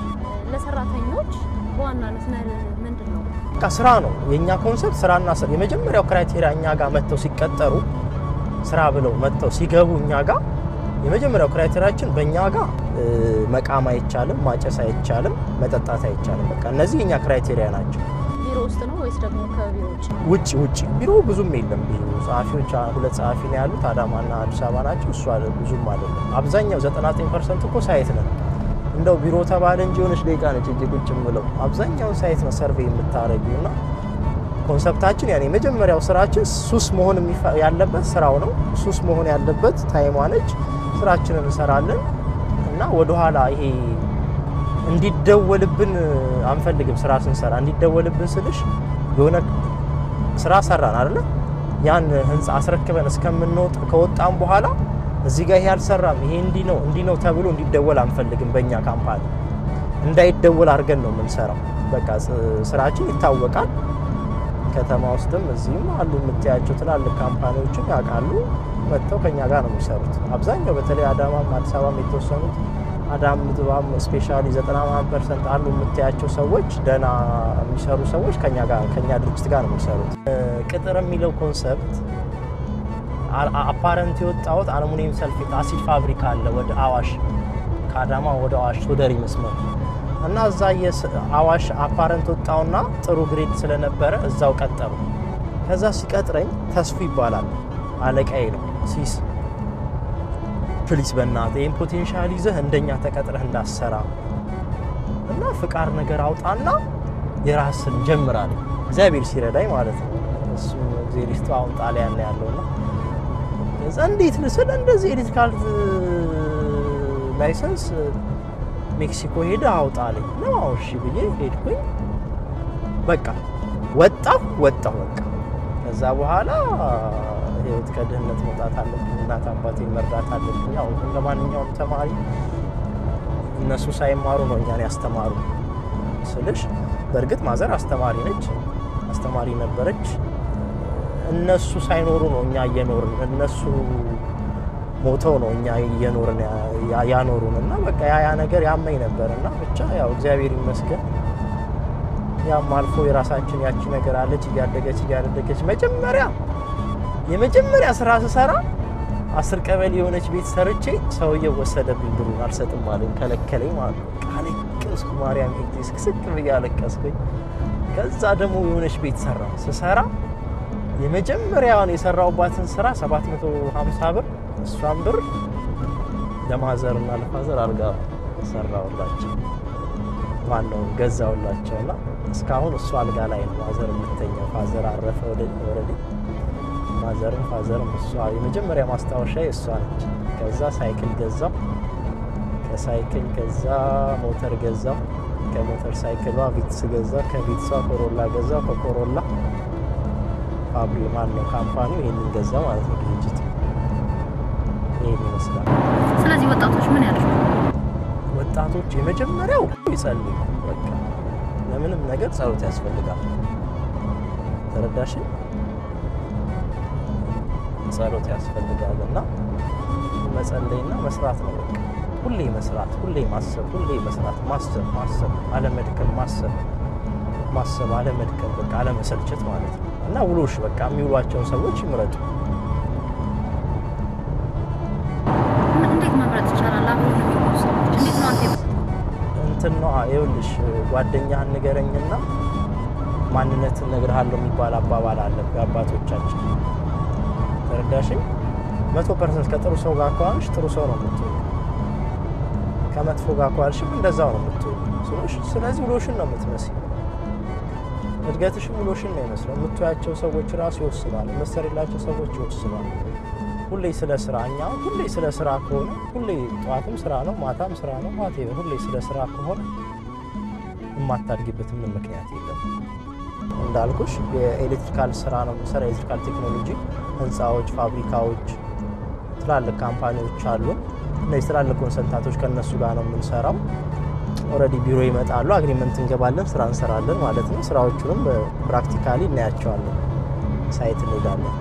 ለሰራተኞች በዋናነት መርህ ምንድን ነው? በቃ ስራ ነው የእኛ ኮንሰፕት ስራና ስራ። የመጀመሪያው ክራይቴሪያ እኛ ጋር መጥተው ሲቀጠሩ ስራ ብለው መጥተው ሲገቡ እኛ ጋር የመጀመሪያው ክራይቴሪያችን በእኛ ጋር መቃም አይቻልም፣ ማጨስ አይቻልም፣ መጠጣት አይቻልም። በቃ እነዚህ የእኛ ክራይቴሪያ ናቸው። ቢሮ ውስጥ ነው ወይስ ደግሞ ከቢሮ ውጭ? ውጭ ውጭ ቢሮ ብዙም የለም። ብዙ ጸሐፊዎች ሁለት ጸሐፊ ነው ያሉት አዳማና አዲስ አበባ ናቸው። እሱ ብዙም አይደለም። አብዛኛው 99 ፐርሰንት እኮ ሳይት ነን። እንደው ቢሮ ተባለ እንጂ የሆነች ደቂቃ ነች እጅ ቁጭ ብለው አብዛኛውን ሳይት ነው ሰርቬይ የምታረጊው እና ኮንሰፕታችን ያኔ የመጀመሪያው ስራችን ሱስ መሆን ያለበት ስራው ነው። ሱስ መሆን ያለበት ታይሟ ነች። ስራችንን እንሰራለን እና ወደኋላ ይሄ እንዲደወልብን አንፈልግም። ስራ ስንሰራ እንዲደወልብን ስልሽ የሆነ ስራ ሰራን አይደለ? ያን ህንፃ አስረክበን እስከምንወጣ ከወጣም በኋላ እዚህ ጋር ይሄ አልሰራም፣ ይሄ እንዲህ ነው እንዲህ ነው ተብሎ እንዲደወል አንፈልግም። በእኛ ካምፓኒ እንዳይደወል አድርገን ነው የምንሰራው። በቃ ስራችን ይታወቃል። ከተማ ውስጥም እዚህም አሉ የምታያቸው ትላልቅ ካምፓኒዎችም ያውቃሉ። መጥተው ከኛ ጋር ነው የሚሰሩት። አብዛኛው በተለይ አዳማም አዲስ አበባም የተወሰኑት አዳም ምጥባም ስፔሻሊ 90 ፐርሰንት አሉ የምታያቸው ሰዎች ደህና የሚሰሩ ሰዎች ከኛ ጋር ከኛ ድርጅት ጋር ነው የሚሰሩት። ቅጥር የሚለው ኮንሰፕት አፓረንት የወጣሁት አልሙኒየም ሰልፌት አሲድ ፋብሪካ አለ ወደ አዋሽ ከአዳማ ወደ አዋሽ ሶደሪ መስመር እና እዛ አዋሽ አፓረንት ወጣውና ጥሩ ግሬድ ስለነበረ እዛው ቀጠሩ። ከዛ ሲቀጥረኝ ተስፉ ይባላል አለቃዬ ነው ሲስ ፕሊስ በእናትህ ይህን ፖቴንሻል ይዘህ እንደኛ ተቀጥረህ እንዳሰራ እና ፍቃድ ነገር አውጣና የራስን ጀምራል። እግዚአብሔር ሲረዳኝ ማለት ነው። እሱ ዜሪስቱ አሁን ጣሊያን ነው ያለውና እዛ እንዴት ልስል እንደዚህ ኤሌክትሪካል ላይሰንስ ሜክሲኮ ሄደ አውጣልኝ ነው። እሺ ብዬ ሄድኩኝ። በቃ ወጣሁ ወጣሁ በቃ ከዛ በኋላ ህይወት ከድህነት መውጣት አለብኝ። እናት አባቴን መርዳት አለብኝ። ያው እንደ ማንኛውም ተማሪ እነሱ ሳይማሩ ነው እኛን ያስተማሩ ስልሽ፣ በእርግጥ ማዘር አስተማሪ ነች፣ አስተማሪ ነበረች። እነሱ ሳይኖሩ ነው እኛ እየኖርን፣ እነሱ ሞተው ነው እኛ እየኖርን ያኖሩን እና በቃ ያ ያ ነገር ያመኝ ነበር እና ብቻ ያው እግዚአብሔር ይመስገን ያም አልፎ የራሳችን ያቺ ነገር አለች እያደገች እያደገች መጀመሪያ የመጀመሪያ ስራ ስሰራ አስር ቀበሌ የሆነች ቤት ሰርቼ ሰውየው ወሰደብኝ፣ ብሩን አልሰጥም አለኝ፣ ከለከለኝ ማለት ነው። አለቀስኩ፣ ማርያም ሄጄ ስቅስቅ ብዬ አለቀስኩኝ። ከዛ ደግሞ የሆነች ቤት ሰራ ስሰራ የመጀመሪያውን የሰራውባትን ስራ 750 ብር እሷን ብር ለማዘር እና ለፋዘር አድርጋ ሰራውላቸው ማነው ገዛውላቸውና እስካሁን እሱ አልጋ ላይ ነው ማዘር የምተኛው። ፋዘር አረፈ ወደ ወረዴ ማዘርም ፋዘርም እሷ የመጀመሪያ ማስታወሻ እሷ ነች። ከዛ ሳይክል ገዛው። ከሳይክል ገዛ፣ ሞተር ገዛ፣ ከሞተር ሳይክሏ ቪትስ ገዛ፣ ከቪትሷ ኮሮላ ገዛ፣ ከኮሮላ ፋብሪ ማን ነው ካምፓኒው ይህንን ገዛ ማለት ነው ድርጅት ይህን ይመስላል። ስለዚህ ወጣቶች ምን ያደርጉ? ወጣቶች የመጀመሪያው ይጸልዩ። በቃ ለምንም ነገር ጸሎት ያስፈልጋል። ተረዳሽ? ጸሎት ያስፈልጋል እና መጸለይና መስራት ነው። በቃ ሁሌ መስራት፣ ሁሌ ማሰብ፣ ሁሌ መስራት፣ ማሰብ፣ ማሰብ፣ አለመድከም፣ ማሰብ፣ ማሰብ፣ አለመድከም፣ በቃ አለመሰልቸት ማለት ነው እና ውሎሽ በቃ የሚውሏቸውን ሰዎች ይምረጡ። እንዴት መምረጥ ይቻላል? አብሮ የሚሆኑ ሰዎች እንዴት ነው አንተ እንትን ነው ይኸውልሽ፣ ጓደኛህን ንገረኝና ማንነትን እነግርሃለሁ የሚባል አባባል አለ የአባቶቻችን። ተረዳሽኝ? መቶ ፐርሰንት ከጥሩ ሰው ጋር ከዋልሽ ጥሩ ሰው ነው የምትሆኝ። ከመጥፎ ጋር ከዋልሽም እንደዛው ነው የምትሆኝ። ስለዚህ ውሎሽን ነው የምትመስል። እድገትሽም ውሎሽን ነው ይመስለው። የምትያቸው ሰዎች ራሱ ይወስናል። የምትሰሪላቸው ሰዎች ይወስናል። ሁሌ ስለ ስራ እኛ አሁን ሁሌ ስለ ስራ ከሆነ ሁሌ ጠዋትም ስራ ነው ማታም ስራ ነው ማታ ሁሌ ስለ ስራ ከሆነ የማታድጊበት ምንም ምክንያት የለም። እንዳልኩሽ የኤሌክትሪካል ስራ ነው የምንሰራ፣ የኤሌክትሪካል ቴክኖሎጂ ህንፃዎች፣ ፋብሪካዎች፣ ትላልቅ ካምፓኒዎች አሉ። እነዚህ ትላልቅ ኮንሰልታቶች ከእነሱ ጋር ነው የምንሰራው። ኦልሬዲ ቢሮ ይመጣሉ፣ አግሪመንት እንገባለን፣ ስራ እንሰራለን ማለት ነው። ስራዎቹንም ፕራክቲካሊ እናያቸዋለን፣ ሳይት እንሄዳለን።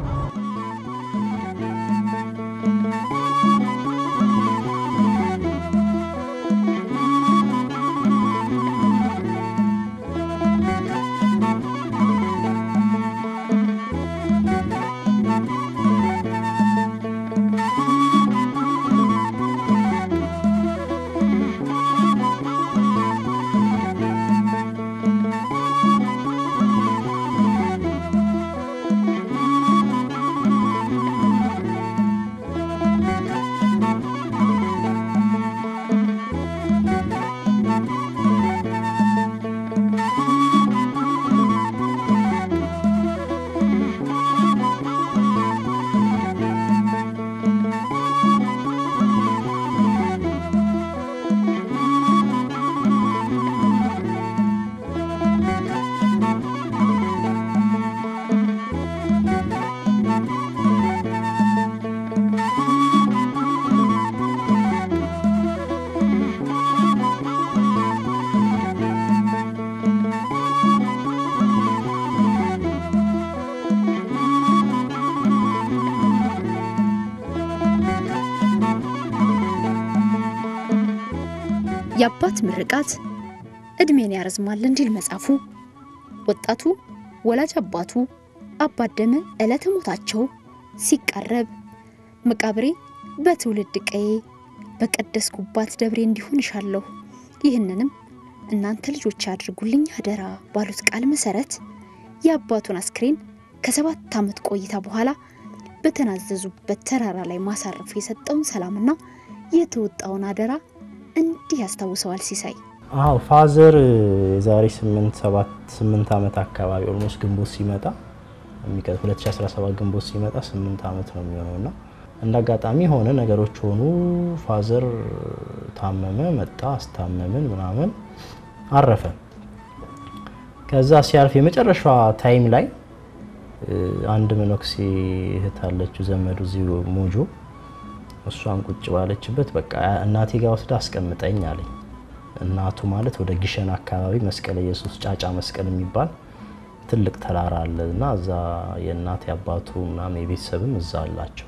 የአባት ምርቃት እድሜን ያረዝማል እንዲል መጽሐፉ። ወጣቱ ወላጅ አባቱ አባደመ ዕለተ ሞታቸው ሲቃረብ መቃብሬ በትውልድ ቀዬ በቀደስኩባት ደብሬ እንዲሆን እሻለሁ፣ ይህንንም እናንተ ልጆች ያድርጉልኝ አደራ ባሉት ቃል መሰረት የአባቱን አስክሬን ከሰባት ዓመት ቆይታ በኋላ በተናዘዙበት ተራራ ላይ ማሳረፉ የሰጠውን ሰላምና የተወጣውን አደራ እንዲህ ያስታውሰዋል ሲሳይ። አዎ ፋዘር የዛሬ 8 7 8 ዓመት አካባቢ ኦልሞስት ግንቦት ሲመጣ የሚቀጥ 2017 ግንቦት ሲመጣ 8 ዓመት ነው የሚሆነውና እንደ አጋጣሚ ሆነ ነገሮች ሆኑ። ፋዘር ታመመ፣ መጣ፣ አስታመምን ምናምን አረፈ። ከዛ ሲያርፍ የመጨረሻ ታይም ላይ አንድ መነኩሴ እህት አለችው ዘመዱ እዚሁ ሞጆ እሷን ቁጭ ባለችበት በቃ እናቴ ጋር ወስዳ አስቀምጠኝ አለኝ። እናቱ ማለት ወደ ግሸን አካባቢ መስቀለ ኢየሱስ ጫጫ መስቀል የሚባል ትልቅ ተራራ አለ እና እዛ የእናቴ አባቱ ምናምን የቤተሰብም እዛ አላቸው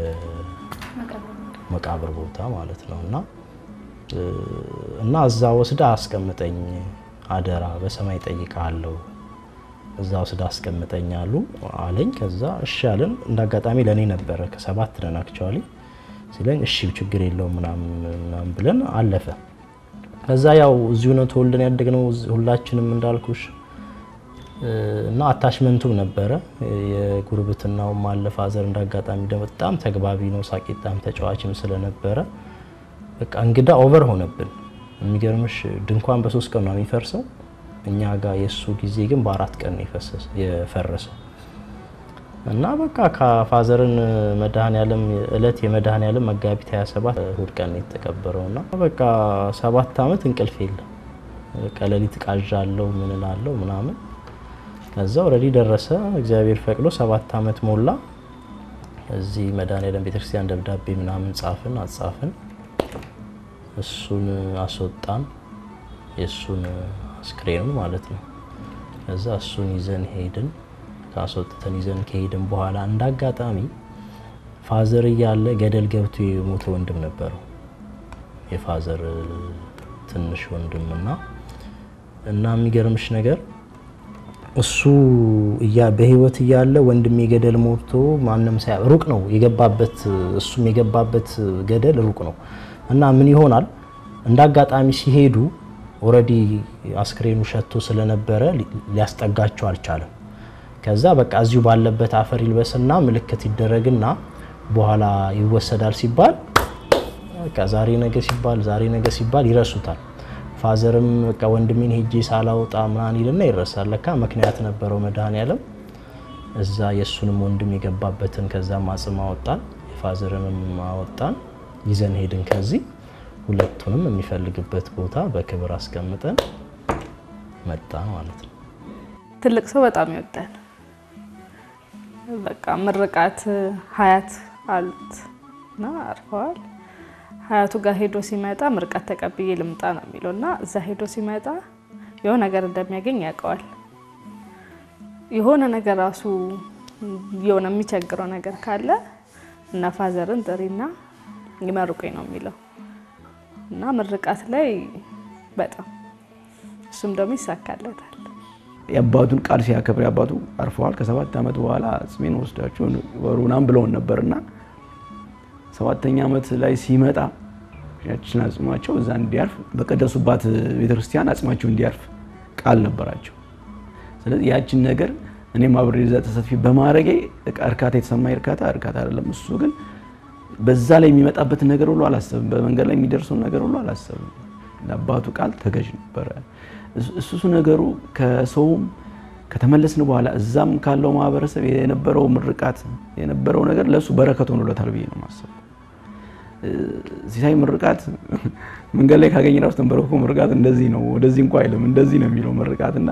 መቃብር ቦታ ማለት ነው እና እና እዛ ወስዳ አስቀምጠኝ አደራ በሰማይ ጠይቃለሁ እዛ ወስዳ አስቀምጠኝ አሉ አለኝ። ከዛ እሺ አለን። እንደ አጋጣሚ ለእኔ ነበረ ከሰባት ነን አክቹዋሊ ሲለኝ እሺ ችግር የለውም ምናምን ብለን አለፈ። ከዛ ያው እዚሁ ነው ተወልደን ያደግነው ሁላችንም እንዳልኩሽ እና አታችመንቱም ነበረ የጉርብትናውም አለ። ፋዘር እንዳጋጣሚ ደግሞ በጣም ተግባቢ ነው፣ ሳቂጣም ተጫዋችም ስለነበረ በቃ እንግዳ ኦቨር ሆነብን። የሚገርምሽ ድንኳን በሶስት ቀን ነው የሚፈርሰው እኛ ጋር የእሱ ጊዜ ግን በአራት ቀን ነው የፈረሰው እና በቃ ከፋዘርን መድኃኔዓለም እለት የመድኃኔዓለም መጋቢት 27 እሁድ ቀን ነው የተቀበረው እና በቃ ሰባት ዓመት እንቅልፍ የለም። በቃ ሌሊት ቃዣለሁ ምን እላለሁ ምናምን። ከዛ ኦልሬዲ ደረሰ። እግዚአብሔር ፈቅዶ ሰባት ዓመት ሞላ። እዚህ መድኃኔዓለም ቤተክርስቲያን ደብዳቤ ምናምን ጻፍን አጻፍን። እሱን አስወጣን፣ የእሱን አስክሬኑን ማለት ነው። ከዛ እሱን ይዘን ሄድን። ካስወጥተን ይዘን ከሄድን በኋላ እንደ አጋጣሚ ፋዘር እያለ ገደል ገብቶ የሞተ ወንድም ነበረው የፋዘር ትንሽ ወንድም እና እና የሚገርምሽ ነገር እሱ እያ በህይወት እያለ ወንድሜ ገደል ሞቶ ማንም ሳያ ሩቅ ነው የገባበት እሱም የገባበት ገደል ሩቅ ነው እና ምን ይሆናል እንደ አጋጣሚ ሲሄዱ ኦልሬዲ አስክሬኑ ሸቶ ስለነበረ ሊያስጠጋቸው አልቻለም። ከዛ በቃ እዚሁ ባለበት አፈር ይልበስና ምልክት ይደረግና በኋላ ይወሰዳል ሲባል በቃ ዛሬ ነገ ሲባል ዛሬ ነገ ሲባል ይረሱታል። ፋዘርም በቃ ወንድሜን ሄጄ ሳላወጣ ምናምን ይልና ይረሳል። ለካ ምክንያት ነበረው መድኃኔዓለም እዛ የእሱንም ወንድም የገባበትን ከዛም አጽም አወጣን፣ የፋዘርንም አወጣን፣ ይዘን ሄድን። ከዚህ ሁለቱንም የሚፈልግበት ቦታ በክብር አስቀምጠን መጣ ማለት ነው። ትልቅ ሰው በጣም ይወዳል። በቃ ምርቃት ሀያት አሉት እና አርፈዋል። ሀያቱ ጋር ሄዶ ሲመጣ ምርቃት ተቀብዬ ልምጣ ነው የሚለው እና እዛ ሄዶ ሲመጣ የሆነ ነገር እንደሚያገኝ ያውቀዋል። የሆነ ነገር ራሱ የሆነ የሚቸግረው ነገር ካለ እና ፋዘርን ጥሪና ይመርቁኝ ነው የሚለው እና ምርቃት ላይ በጣም እሱም ደግሞ ይሳካለታል። የአባቱን ቃል ሲያከብር አባቱ አርፈዋል። ከሰባት ዓመት በኋላ አጽሜን ወስዳቸው ወሩ ምናምን ብለውን ነበርና ሰባተኛ ዓመት ላይ ሲመጣ ያችን አጽማቸው እዛ እንዲያርፍ በቀደሱባት ቤተክርስቲያን አጽማቸው እንዲያርፍ ቃል ነበራቸው። ስለዚህ ያችን ነገር እኔም አብሬ እዛ ተሳትፊ በማድረጌ እርካታ የተሰማኝ እርካታ እርካታ አይደለም። እሱ ግን በዛ ላይ የሚመጣበትን ነገር ሁሉ አላሰብም። በመንገድ ላይ የሚደርሰውን ነገር ሁሉ አላሰብም። ለአባቱ ቃል ተገዥ ነበረ። እሱ ነገሩ ከሰውም ከተመለስን በኋላ እዛም ካለው ማህበረሰብ የነበረው ምርቃት የነበረው ነገር ለእሱ በረከት ሆኖለታል ብዬ ነው የማስበው። ሲሳይ ምርቃት መንገድ ላይ ካገኘ ራሱ ተንበረክኮ ምርቃት እንደዚህ ነው ወደዚህ እንኳ አይልም እንደዚህ ነው የሚለው ምርቃት እና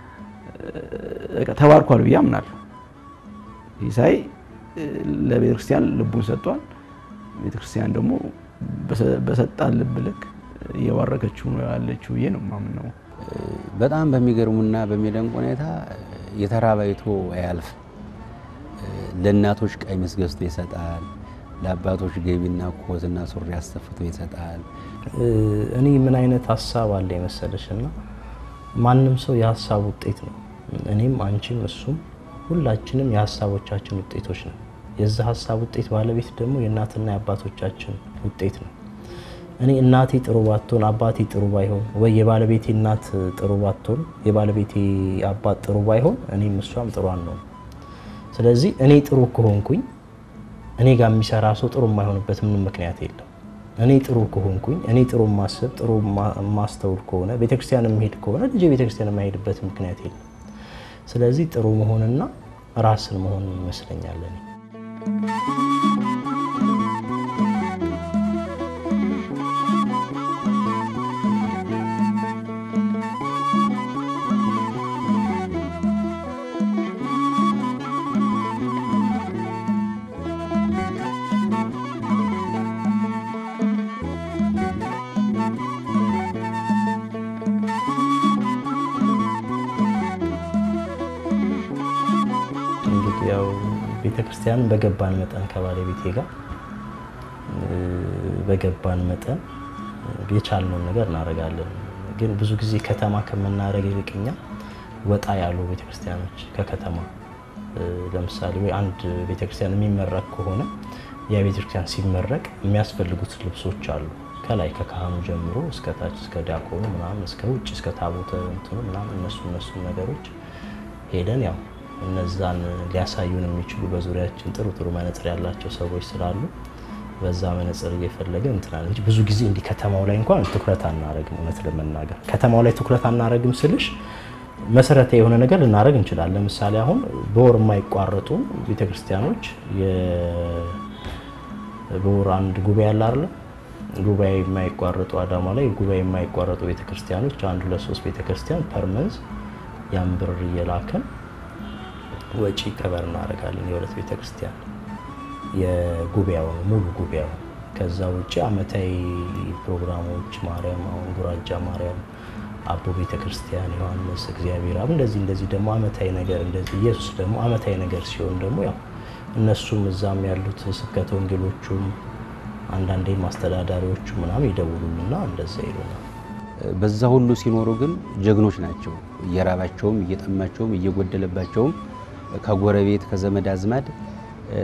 ተባርኳል ብዬ አምናለሁ። ሲሳይ ለቤተክርስቲያን ልቡን ሰጥቷል። ቤተክርስቲያን ደግሞ በሰጣን ልብ ልክ እየባረከችው ነው ያለችው ብዬ ነው የማምነው። በጣም በሚገርሙና በሚደንቅ ሁኔታ የተራበ አይቶ አያልፍ። ለእናቶች ቀሚስ ገዝቶ ይሰጣል። ለአባቶች ገቢና ኮትና ሱሪ አስተፍቶ ይሰጣል። እኔ ምን አይነት ሀሳብ አለ የመሰለሽ እና ማንም ሰው የሀሳብ ውጤት ነው። እኔም አንቺም እሱም ሁላችንም የሀሳቦቻችን ውጤቶች ነው። የዛ ሀሳብ ውጤት ባለቤት ደግሞ የእናትና የአባቶቻችን ውጤት ነው። እኔ እናቴ ጥሩ ባትሆን አባቴ ጥሩ ባይሆን ወይ የባለቤቴ እናት ጥሩ ባትሆን የባለቤቴ አባት ጥሩ ባይሆን እኔም እሷም ጥሩ አንሆን። ስለዚህ እኔ ጥሩ ከሆንኩኝ እኔ ጋር የሚሰራ ሰው ጥሩ የማይሆንበት ምንም ምክንያት የለም። እኔ ጥሩ ከሆንኩኝ እኔ ጥሩ ማስብ ጥሩ ማስተውል ከሆነ ቤተክርስቲያን የምሄድ ከሆነ ልጄ ቤተክርስቲያን የማይሄድበት ምክንያት የለም። ስለዚህ ጥሩ መሆንና ራስን መሆን ይመስለኛል እኔ ያው ቤተክርስቲያንን በገባን መጠን ከባለቤቴ ጋር በገባን መጠን የቻልነውን ነገር እናደርጋለን። ግን ብዙ ጊዜ ከተማ ከምናደርግ ይልቅ እኛ ወጣ ያሉ ቤተክርስቲያኖች ከከተማ ለምሳሌ ወይ አንድ ቤተክርስቲያን የሚመረቅ ከሆነ ያ ቤተክርስቲያን ሲመረቅ የሚያስፈልጉት ልብሶች አሉ። ከላይ ከካህኑ ጀምሮ እስከ ታች እስከ ዲያቆኑ ምናምን እስከ ውጭ እስከ ታቦተ እንትኑ ምናምን እነሱ እነሱ ነገሮች ሄደን ያው እነዛን ሊያሳዩን የሚችሉ በዙሪያችን ጥሩ ጥሩ መነጽር ያላቸው ሰዎች ስላሉ በዛ መነጽር እየፈለገ እንትናል እንጂ ብዙ ጊዜ እንዲህ ከተማው ላይ እንኳን ትኩረት አናረግም። እውነት ለመናገር ከተማው ላይ ትኩረት አናረግም ስልሽ መሰረታዊ የሆነ ነገር ልናደርግ እንችላለን። ለምሳሌ አሁን በወር የማይቋረጡ ቤተክርስቲያኖች የ- በወር አንድ ጉባኤ አለ አይደለ? ጉባኤ የማይቋረጡ አዳማ ላይ ጉባኤ የማይቋረጡ ቤተክርስቲያኖች አንድ ሁለት ሶስት ቤተክርስቲያን ፐርመንዝ ያን ብር እየላከን ወጪ ከበር እናደርጋለን። የሁለት ቤተክርስቲያን የጉባኤውን ሙሉ ጉባኤውን። ከዛ ውጭ አመታዊ ፕሮግራሞች ማርያም፣ አሁን ጉራጃ ማርያም፣ አቦ ቤተክርስቲያን፣ ዮሐንስ፣ እግዚአብሔር አብ እንደዚህ እንደዚህ ደግሞ አመታዊ ነገር እንደዚህ ኢየሱስ ደግሞ አመታዊ ነገር ሲሆን ደግሞ ያው እነሱም እዛም ያሉት ስብከተ ወንጌሎቹም አንዳንዴም አስተዳዳሪዎቹ ምናምን ይደውሉልና እንደዛ ይሉናል። በዛ ሁሉ ሲኖሩ ግን ጀግኖች ናቸው። እየራባቸውም እየጠማቸውም እየጎደለባቸውም ከጎረቤት ከዘመድ አዝማድ እ፣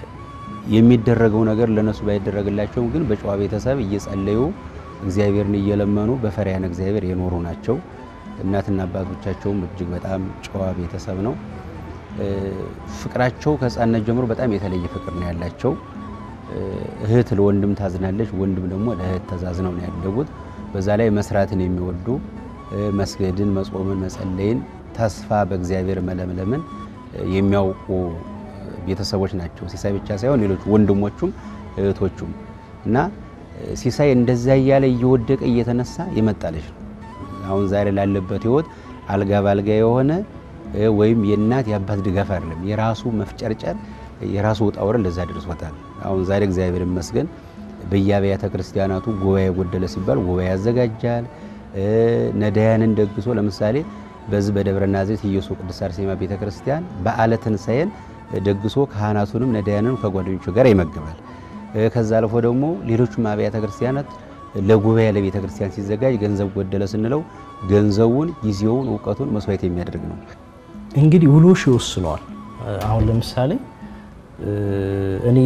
የሚደረገው ነገር ለነሱ ባይደረግላቸውም ግን በጨዋ ቤተሰብ እየጸለዩ እግዚአብሔርን እየለመኑ በፈሪያን እግዚአብሔር የኖሩ ናቸው። እናትና አባቶቻቸውም እጅግ በጣም ጨዋ ቤተሰብ ነው። እ፣ ፍቅራቸው ከሕፃንነት ጀምሮ በጣም የተለየ ፍቅር ነው ያላቸው። እ፣ እህት ለወንድም ታዝናለች፣ ወንድም ደግሞ ለእህት ተዛዝነው ነው ያደጉት። በዛ ላይ መስራትን የሚወዱ እ፣ መስገድን፣ መጾምን፣ መጸለይን፣ ተስፋ በእግዚአብሔር መለምለምን እ፣ የሚያውቁ ቤተሰቦች ናቸው። ሲሳይ ብቻ ሳይሆን ሌሎች ወንድሞቹም እህቶቹም እና እ፣ ሲሳይ እንደዛ እያለ እየወደቀ እየተነሳ የመጣለች ነው። አሁን ዛሬ ላለበት ህይወት አልጋ ባልጋ የሆነ እ፣ ወይም የእናት የአባት ድጋፍ አይደለም። የራሱ መፍጨርጨር የራሱ ውጣ ውረድ ለዛ ደርሶታል። አሁን ዛሬ እግዚአብሔር ይመስገን በየአብያተ ክርስቲያናቱ ጉባኤ ጎደለ ሲባል ጉባኤ ያዘጋጃል። እ፣ ነዳያንን ደግሶ ለምሳሌ በዚህ በደብረ ናዝሬት ኢየሱስ ቅድስት አርሴማ ቤተ ክርስቲያን በዓለ ትንሣኤን ደግሶ ካህናቱንም ነዳያንንም ከጓደኞቹ ጋር ይመግባል። እ፣ ከዛ አልፎ ደግሞ ሌሎችም አብያተ ክርስቲያናት ለጉባኤ ለቤተ ክርስቲያን ሲዘጋጅ ገንዘብ ጎደለ ስንለው ገንዘቡን፣ ጊዜውን፣ እውቀቱን መስዋዕት የሚያደርግ ነው። እንግዲህ ውሎሽ ይወስነዋል። አሁን ለምሳሌ እ፣ እኔ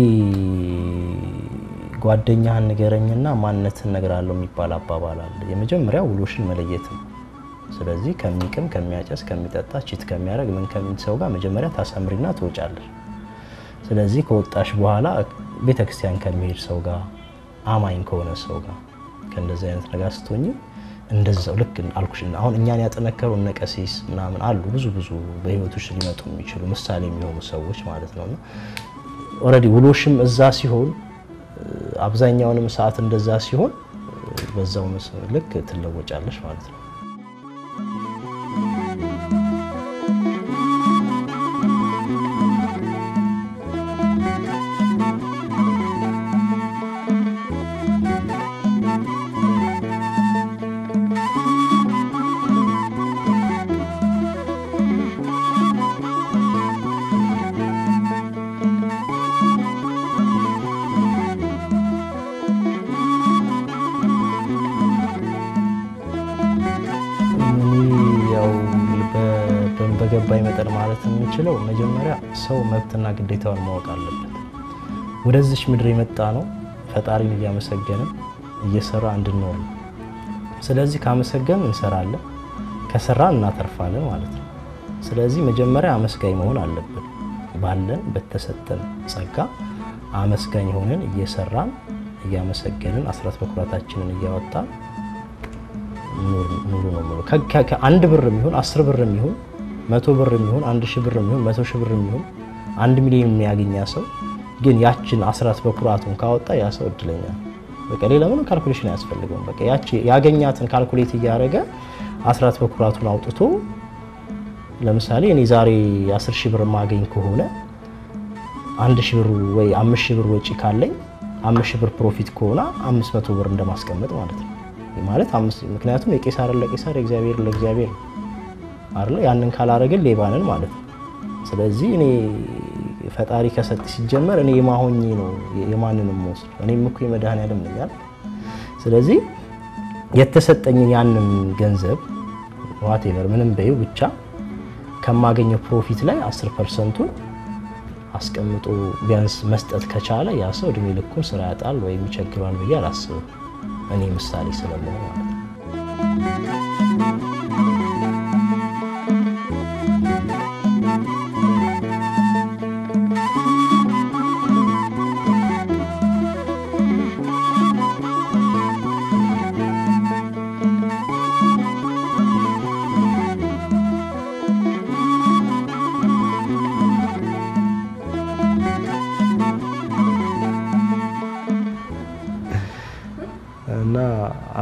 ጓደኛህን ንገረኝና ማንነትን እነግርሃለሁ የሚባል አባባል አለ። የመጀመሪያው ውሎሽን መለየት ነው። ስለዚህ ከሚቅም ከሚያጨስ ከሚጠጣ ቺት ከሚያደርግ ምን ከሚል ሰው ጋር መጀመሪያ ታሰምሪና ትወጫለሽ። ስለዚህ ከወጣሽ በኋላ ቤተክርስቲያን ከሚሄድ ሰው ጋር አማኝ ከሆነ ሰው ጋር ከእንደዚህ አይነት ነገር ስትሆኝ እንደዛው ልክ አልኩሽ። አሁን እኛን ያጠነከሩ እነ ቀሲስ ምናምን አሉ ብዙ ብዙ በህይወቶች ሊመጡ የሚችሉ ምሳሌ የሚሆኑ ሰዎች ማለት ነውና ኦልሬዲ ውሎሽም እዛ ሲሆን አብዛኛውንም ሰዓት እንደዛ ሲሆን በዛው መስ- ልክ ትለወጫለሽ ማለት ነው። እኔ ያው በ- በገባኝ መጠን ማለት የምችለው መጀመሪያ ሰው መብትና ግዴታውን ማወቅ አለበት። ወደዚች ምድር የመጣ ነው ፈጣሪን እያመሰገንን እየሰራ እንድንኖር ነው። ስለዚህ ካመሰገን እንሰራለን፣ ከሰራን እናተርፋለን ማለት ነው። ስለዚህ መጀመሪያ አመስጋኝ መሆን አለብን። ባለን በተሰጠን ጸጋ አመስጋኝ ሆነን እየሰራን እያመሰገንን አስራት በኩራታችንን እያወጣን ኑሩ ነው የምለው። ከ- ከ- ከአንድ ብር የሚሆን አስር ብር የሚሆን መቶ ብር የሚሆን አንድ ሺህ ብር የሚሆን መቶ ሺህ ብር የሚሆን አንድ ሚሊዮን የሚያገኛ ሰው ግን ያችን አስራት በኩራቱን ካወጣ ያ ሰው እድለኛ ነው። በቃ ሌላ ምንም ካልኩሌሽን አያስፈልገውም። በቃ ያቺ ያገኛትን ካልኩሌት እያደረገ አስራት በኩራቱን አውጥቶ ለምሳሌ እኔ ዛሬ አስር ሺህ ብር ማገኝ ከሆነ አንድ ሺህ ብር ወይ አምስት ሺህ ብር ወጪ ካለኝ አምስት ሺህ ብር ፕሮፊት ከሆነ አምስት መቶ ብር እንደማስቀመጥ ማለት ነው። ማለት አምስት ምክንያቱም የቄሳርን ለቄሳር የእግዚአብሔርን ለእግዚአብሔር ነው አይደለ? ያንን ካላረግን ሌባንን ማለት ነው። ስለዚህ እኔ ፈጣሪ ከሰጥ ሲጀመር እኔ የማሆኜ ነው የማንንም ወስድ እኔም እኮ የመድኃኔዓለም ነኝ አይደል? ስለዚህ የተሰጠኝን ያንን ገንዘብ ዋቴቨር ምንም በይው ብቻ ከማገኘው ፕሮፊት ላይ 10 ፐርሰንቱን አስቀምጦ ቢያንስ መስጠት ከቻለ ያ ሰው እድሜ ልኩን ስራ ያጣል ወይም ይቸግሯል ብዬ አላስብም። እኔ ምሳሌ ስለመሆን ማለት ነው።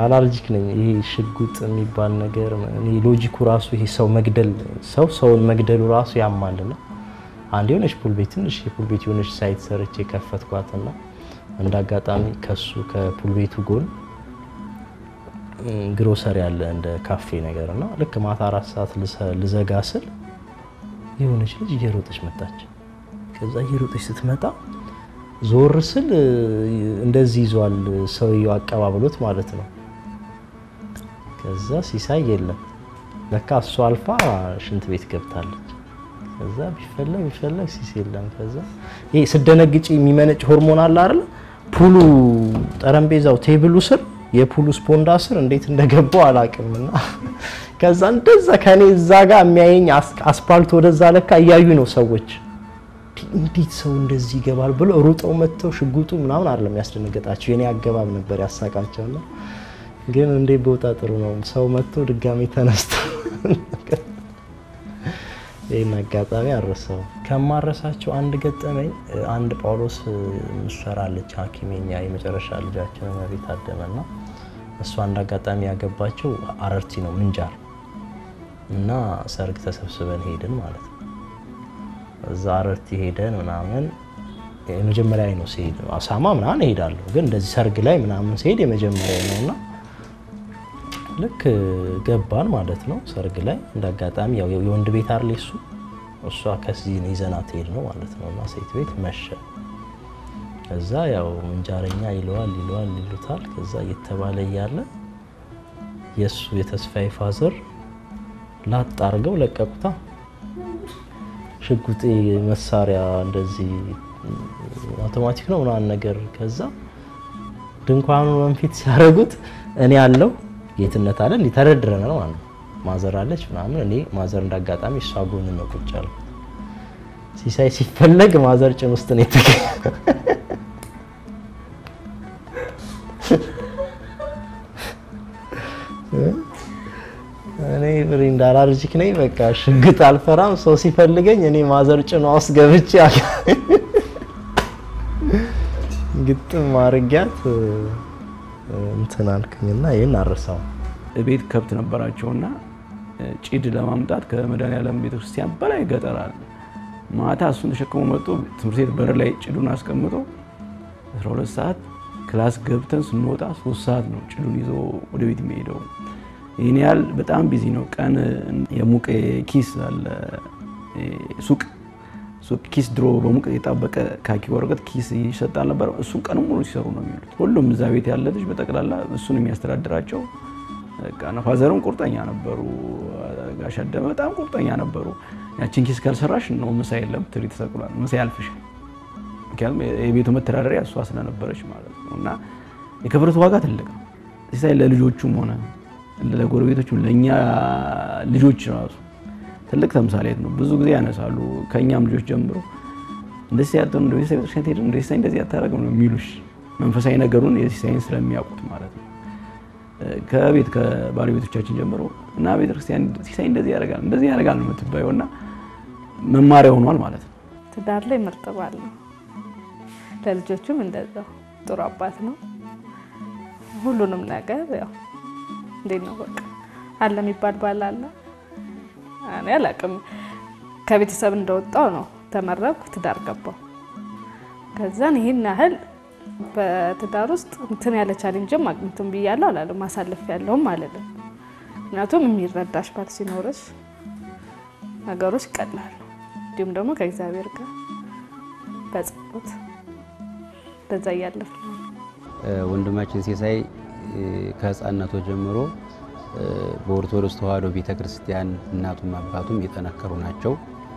አላርጂክ ነኝ። ይሄ ሽጉጥ የሚባል ነገር እኔ ሎጂኩ ራሱ ይሄ ሰው መግደል ሰው ሰውን መግደሉ ራሱ ያማልና አንድ የሆነች ፑል ቤት ትንሽ የፑል ቤት የሆነች ሳይት ሰርቼ ከፈትኳትና እንደ አጋጣሚ ከሱ ከፑል ቤቱ ጎን ግሮሰሪ ያለ እንደ ካፌ ነገር እና ልክ ማታ አራት ሰዓት ልዘጋ ስል የሆነች ልጅ እየሮጠች መጣች። ከዛ እየሮጠች ስትመጣ ዞር ስል እንደዚህ ይዟል ሰውየው አቀባብሎት ማለት ነው። ከዛ ሲሳይ የለም ለካ እሷ አልፋ ሽንት ቤት ገብታለች። ከዛ ቢፈለግ ቢፈለግ ሲስ የለም። ከዛ ይሄ ስደነግጪ የሚመነጭ ሆርሞን አለ አይደል? ፑሉ ጠረጴዛው ቴብሉ ስር የፑሉ ስፖንዳ ስር እንዴት እንደገባው አላውቅምና ከዛ እንደዛ ከኔ እዛ ጋር የሚያየኝ አስፓልት ወደዛ ለካ እያዩ ነው ሰዎች እንዴት ሰው እንደዚህ ይገባል ብሎ ሩጠው መጥተው ሽጉጡ ምናምን አይደለም ያስደነገጣቸው የኔ አገባብ ነበር ያሳቃቸውና ግን እንዴት በወጣ ጥሩ ነው ሰው መጥቶ ድጋሚ ተነስቶ ይህን አጋጣሚ አረሰው ከማረሳቸው አንድ ገጠመኝ አንድ ጳውሎስ ምሰራለች ሐኪሜኛ የመጨረሻ ልጃችን መቤት አደመና እሷ አንድ አጋጣሚ ያገባቸው አረርቲ ነው ምንጃር እና ሰርግ ተሰብስበን ሄድን ማለት ነው። እዛ አረርቲ ሄደን ምናምን የመጀመሪያ ነው ሲሄድ አሳማ ምናምን እሄዳለሁ፣ ግን እንደዚህ ሰርግ ላይ ምናምን ሲሄድ የመጀመሪያ ነው እና ልክ ገባን ማለት ነው። ሰርግ ላይ እንደ አጋጣሚ ያው የወንድ ቤት አርሌ እሱ እሷ ከዚህ ይዘናት ሄድ ነው ማለት ነው እና ሴት ቤት መሸ። ከዛ ያው ምንጃረኛ ይለዋል ይለዋል ይሉታል። ከዛ እየተባለ እያለ የእሱ የተስፋዬ ፋዘር ላጥ አድርገው ለቀቁታ። ሽጉጤ መሳሪያ እንደዚህ አውቶማቲክ ነው ምናምን ነገር። ከዛ ድንኳኑ መንፊት ሲያደርጉት እኔ ያለው ጌትነት አለ እንዲህ ተደርድረናል ማለት ነው። ማዘር አለች ምናምን እኔ ማዘር እንዳጋጣሚ እሷ ጎን ነው ቁጭ ያልኩት። ሲሳይ ሲፈለግ ማዘር ጭን ውስጥ ነው የተገኘ። እኔ ብሬንዳ አላርጂክ ነኝ። በቃ ሽግጥ አልፈራም። ሰው ሲፈልገኝ እኔ ማዘር ጭኗ ውስጥ ገብቼ ግጥም አድርጊያት እንትን አልኩኝና ይህን አረሳው። ቤት ከብት ነበራቸውና ጭድ ለማምጣት ከመድኃኔዓለም ቤተክርስቲያን በላይ ገጠር አለ። ማታ እሱን ተሸክሞ መጡ። ትምህርት ቤት በር ላይ ጭዱን አስቀምጦ 12 ሰዓት ክላስ ገብተን ስንወጣ ሶስት ሰዓት ነው ጭዱን ይዞ ወደ ቤት የሚሄደው። ይህን ያህል በጣም ቢዚ ነው። ቀን የሙቅ ኪስ አለ ሱቅ ሱቅ ኪስ ድሮ በሙቅ የጣበቀ ካኪ ወረቀት ኪስ ይሰጣል ነበር። እሱን ቀን ሙሉ ሲሰሩ ነው የሚሉት። ሁሉም እዛ ቤት ያለ ልጅ በጠቅላላ እሱን የሚያስተዳድራቸው ፋዘርም ቁርጠኛ ነበሩ። ጋሽ አደመ በጣም ቁርጠኛ ነበሩ። ያችን ኪስ ካልሰራሽ ነው ምሳ የለም ትሪ ተሰቅሏል፣ ምሳ ያልፍሻል። ምክንያቱም የቤቱ መተዳደሪያ እሷ ስለነበረች ማለት ነው። እና የክብረት ዋጋ ትልቅ ነው። ሲሳይ ለልጆቹም ሆነ ለጎረቤቶቹም ለእኛ ልጆች ራሱ ትልቅ ተምሳሌት ነው። ብዙ ጊዜ ያነሳሉ። ከእኛም ልጆች ጀምሮ እንደዚህ ያጠኑ እንደ ሲሳይ ቤተክርስቲያን ሄድ እንደ ሲሳይ እንደዚህ ያታረግም ነው የሚሉሽ መንፈሳዊ ነገሩን የሲሳይን ስለሚያውቁት ማለት ነው። ከቤት ከባለቤቶቻችን ጀምሮ እና ቤተክርስቲያን ሲሳይ እንደዚህ ያደርጋል እንደዚህ ያደርጋል ነው የምትባየው እና መማሪያ ሆኗል ማለት ነው። ትዳር ላይ ምርጥ ባል ነው። ለልጆቹም እንደዛው ጥሩ አባት ነው። ሁሉንም ነገር ያው እንዴት ነው በቃ አለ የሚባል ባል አለ። እኔ አላውቅም። ከቤተሰብ እንደወጣው ነው ተመረኩ፣ ትዳር ገባው። ከዛን ይህን ያህል በትዳር ውስጥ እንትን ያለ ቻሌንጅም አግኝቱም ብያለሁ አላለም፣ ማሳለፍ ያለውም አለለም። ምክንያቱም የሚረዳሽ ባል ሲኖርሽ ነገሮች ይቀላሉ። እንዲሁም ደግሞ ከእግዚአብሔር ጋር በጸሎት እንደዛ እያለፍ ነው። ወንድማችን ሲሳይ ከህፃነቱ ጀምሮ በኦርቶዶክስ ተዋሕዶ ቤተክርስቲያን እናቱም አባቱም የጠነከሩ ናቸው።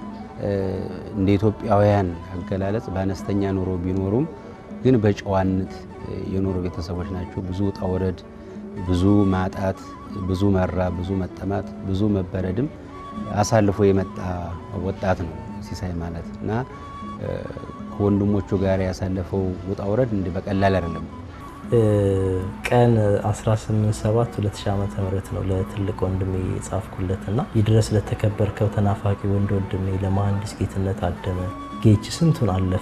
እንደ ኢትዮጵያውያን አገላለጽ በአነስተኛ ኑሮ ቢኖሩም ግን በጨዋነት የኖሩ ቤተሰቦች ናቸው። ብዙ ውጣ ውረድ፣ ብዙ ማጣት፣ ብዙ መራ፣ ብዙ መጠማት፣ ብዙ መበረድም አሳልፎ የመጣ ወጣት ነው ሲሳይ ማለት እና ከወንድሞቹ ጋር ያሳለፈው ውጣ ውረድ እንዲህ በቀላል አይደለም። ቀን 18/7 2000 ዓመተ ምህረት ነው ለትልቅ ወንድሜ የጻፍኩለት እና ይድረስ ለተከበርከው ተናፋቂ ወንድ ወንድሜ ለመሐንዲስ ጌትነት አደመ ጌች ስንቱን አለፈ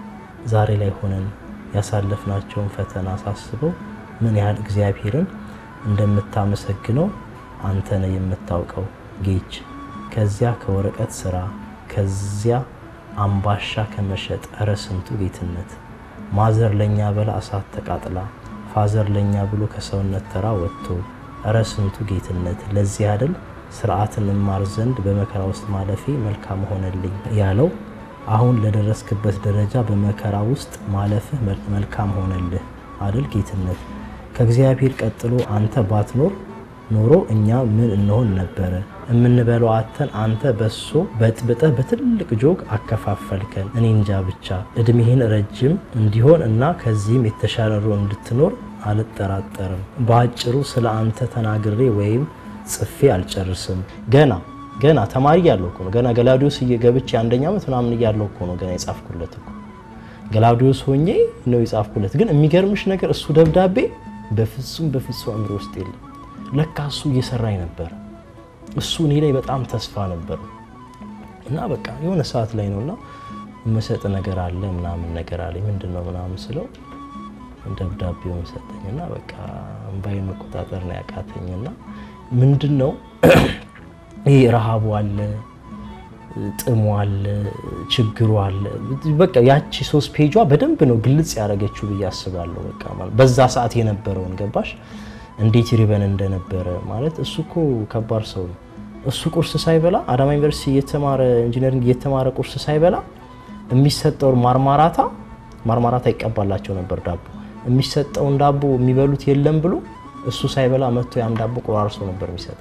ዛሬ ላይ ሆነን ያሳለፍናቸውን ፈተና ሳስበው ምን ያህል እግዚአብሔርን እንደምታመሰግነው አንተ ነህ የምታውቀው ጌች። ከዚያ ከወረቀት ስራ ከዚያ አምባሻ ከመሸጥ እረ ስንቱ ጌትነት ማዘር ለኛ በላ እሳት ተቃጥላ ፋዘር ለኛ ብሎ ከሰውነት ተራ ወጥቶ እረ ስንቱ ጌትነት ለዚህ አይደል ስርዓትን እማር ዘንድ በመከራ ውስጥ ማለፌ መልካም ሆነልኝ ያለው። አሁን ለደረስክበት ደረጃ በመከራ ውስጥ ማለፍህ መልካም ሆነልህ አይደል ጌትነት። ከእግዚአብሔር ቀጥሎ አንተ ባትኖር ኖሮ እኛ ምን እንሆን ነበረ? የምንበለው አተን አንተ በሶ በጥብጠህ በትልቅ ጆግ አከፋፈልከን። እኔ እንጃ ብቻ እድሜህን ረጅም እንዲሆን እና ከዚህም የተሻለ ኑሮ እንድትኖር አልጠራጠርም። በአጭሩ ስለ አንተ ተናግሬ ወይም ጽፌ አልጨርስም። ገና ገና ተማሪ እያለሁ እኮ ነው። ገና ገላውዲዮስ እየገብቼ አንደኛ ዓመት ምናምን እያለሁ እኮ ነው ገና የጻፍኩለት እኮ ገላውዲዮስ ሆኜ ነው የጻፍኩለት። ግን የሚገርምሽ ነገር እሱ ደብዳቤ በፍጹም በፍጹም አእምሮ ውስጥ የለም። ለካ እሱ እየሰራኝ ነበር። እሱ እኔ ላይ በጣም ተስፋ ነበር እና በቃ የሆነ ሰዓት ላይ ነውና መሰጥ ነገር አለ ምናምን ነገር አለ ምንድን ነው ምናምን ስለው ደብዳቤውን ሰጠኝና በቃ እምባዬን መቆጣጠር ነው ያቃተኝና ምንድን ነው ይህ ረሃቡ አለ ጥሙ አለ ችግሩ አለ። በቃ ያቺ ሶስት ፔጇ በደንብ ነው ግልጽ ያደረገችው ብዬ አስባለሁ። በቃ ማለት በዛ ሰዓት የነበረውን ገባሽ እንዴት ይርበን እንደነበረ ማለት እሱ እኮ ከባድ ሰው ነው። እሱ ቁርስ ሳይበላ አዳማ ዩኒቨርሲቲ እየተማረ ኢንጂነሪንግ እየተማረ ቁርስ ሳይበላ የሚሰጠውን ማርማራታ ማርማራታ ይቀባላቸው ነበር ዳቦ የሚሰጠውን ዳቦ የሚበሉት የለም ብሎ እሱ ሳይበላ መጥቶ ያን ዳቦ ቆራርሶ ነበር የሚሰጠው።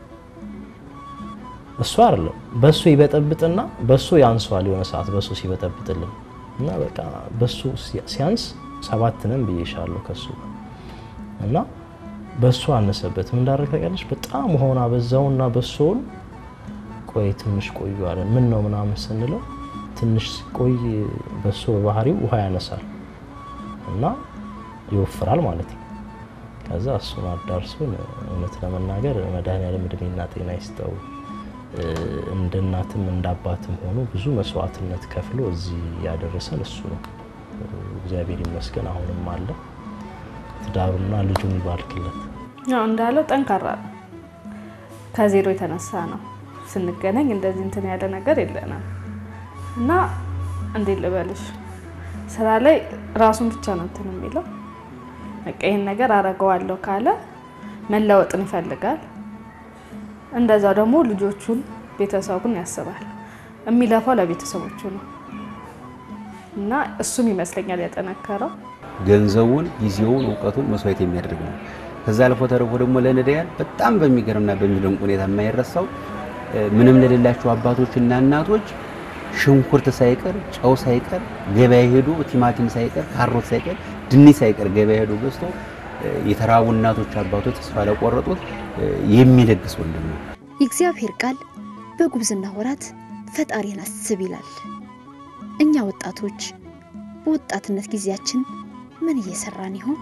እሱ አይደለም በሱ ይበጠብጥና በሱ ያንሷል። የሆነ ሰዓት በሱ ሲበጠብጥልን እና በቃ በሱ ሲያንስ ሰባትንም ብዬሻለሁ ከሱ እና በሱ አነሰበት። ምን እንዳደረግ ታውቂያለሽ? በጣም ውሃውን አበዛውና በሶውን ቆይ ትንሽ ቆዩ አለን። ምን ነው ምናምን ስንለው ትንሽ ቆይ በሶ በባህሪው ውሃ ያነሳል እና ይወፍራል ማለት ነው። ከዛ እሱን አዳርሶን እውነት ለመናገር መድኃኒዓለም እድሜና ጤና ይስጠው። እንደ እናትም እንደ አባትም ሆኖ ብዙ መስዋዕትነት ከፍሎ እዚህ ያደረሰን እሱ ነው። እግዚአብሔር ይመስገን አሁንም አለ። ትዳሩና ልጁን ይባርክለት። ያው እንዳለው ጠንካራ ነው። ከዜሮ የተነሳ ነው ስንገናኝ እንደዚህ እንትን ያለ ነገር የለንም እና እንዴት ልበልሽ ስራ ላይ ራሱን ብቻ ነው እንትን የሚለው በቃ ይህን ነገር አረገዋለሁ ካለ መለወጥን ይፈልጋል። እንደዛው ደግሞ ልጆቹን ቤተሰቡን ያስባል። የሚለፋው ለቤተሰቦቹ ነው እና እሱም ይመስለኛል ያጠነከረው ገንዘቡን፣ ጊዜውን፣ እውቀቱን መስዋዕት የሚያደርግ ነው። ከዛ አልፎ ተርፎ ደግሞ ለነዳያን በጣም በሚገርምና በሚደንቅ ሁኔታ የማይረሳው ምንም ለሌላቸው አባቶችና እናቶች ሽንኩርት ሳይቀር ጨው ሳይቀር ገበያ ሄዶ ቲማቲም ሳይቀር ካሮት ሳይቀር ድንች ሳይቀር ገበያ ሄዶ ገዝቶ የተራቡ እናቶች አባቶች ተስፋ ለቆረጡት የሚለግስ ወንድም ነው። የእግዚአብሔር ቃል በጉብዝና ወራት ፈጣሪን አስብ ይላል። እኛ ወጣቶች በወጣትነት ጊዜያችን ምን እየሰራን ይሆን?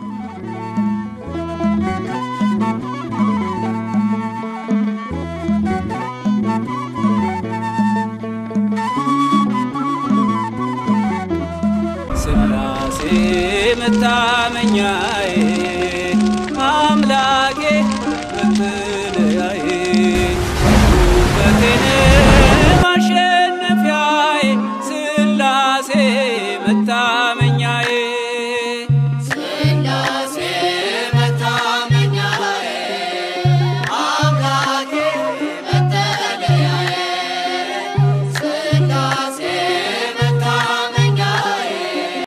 ስላሴ መታመኛዬ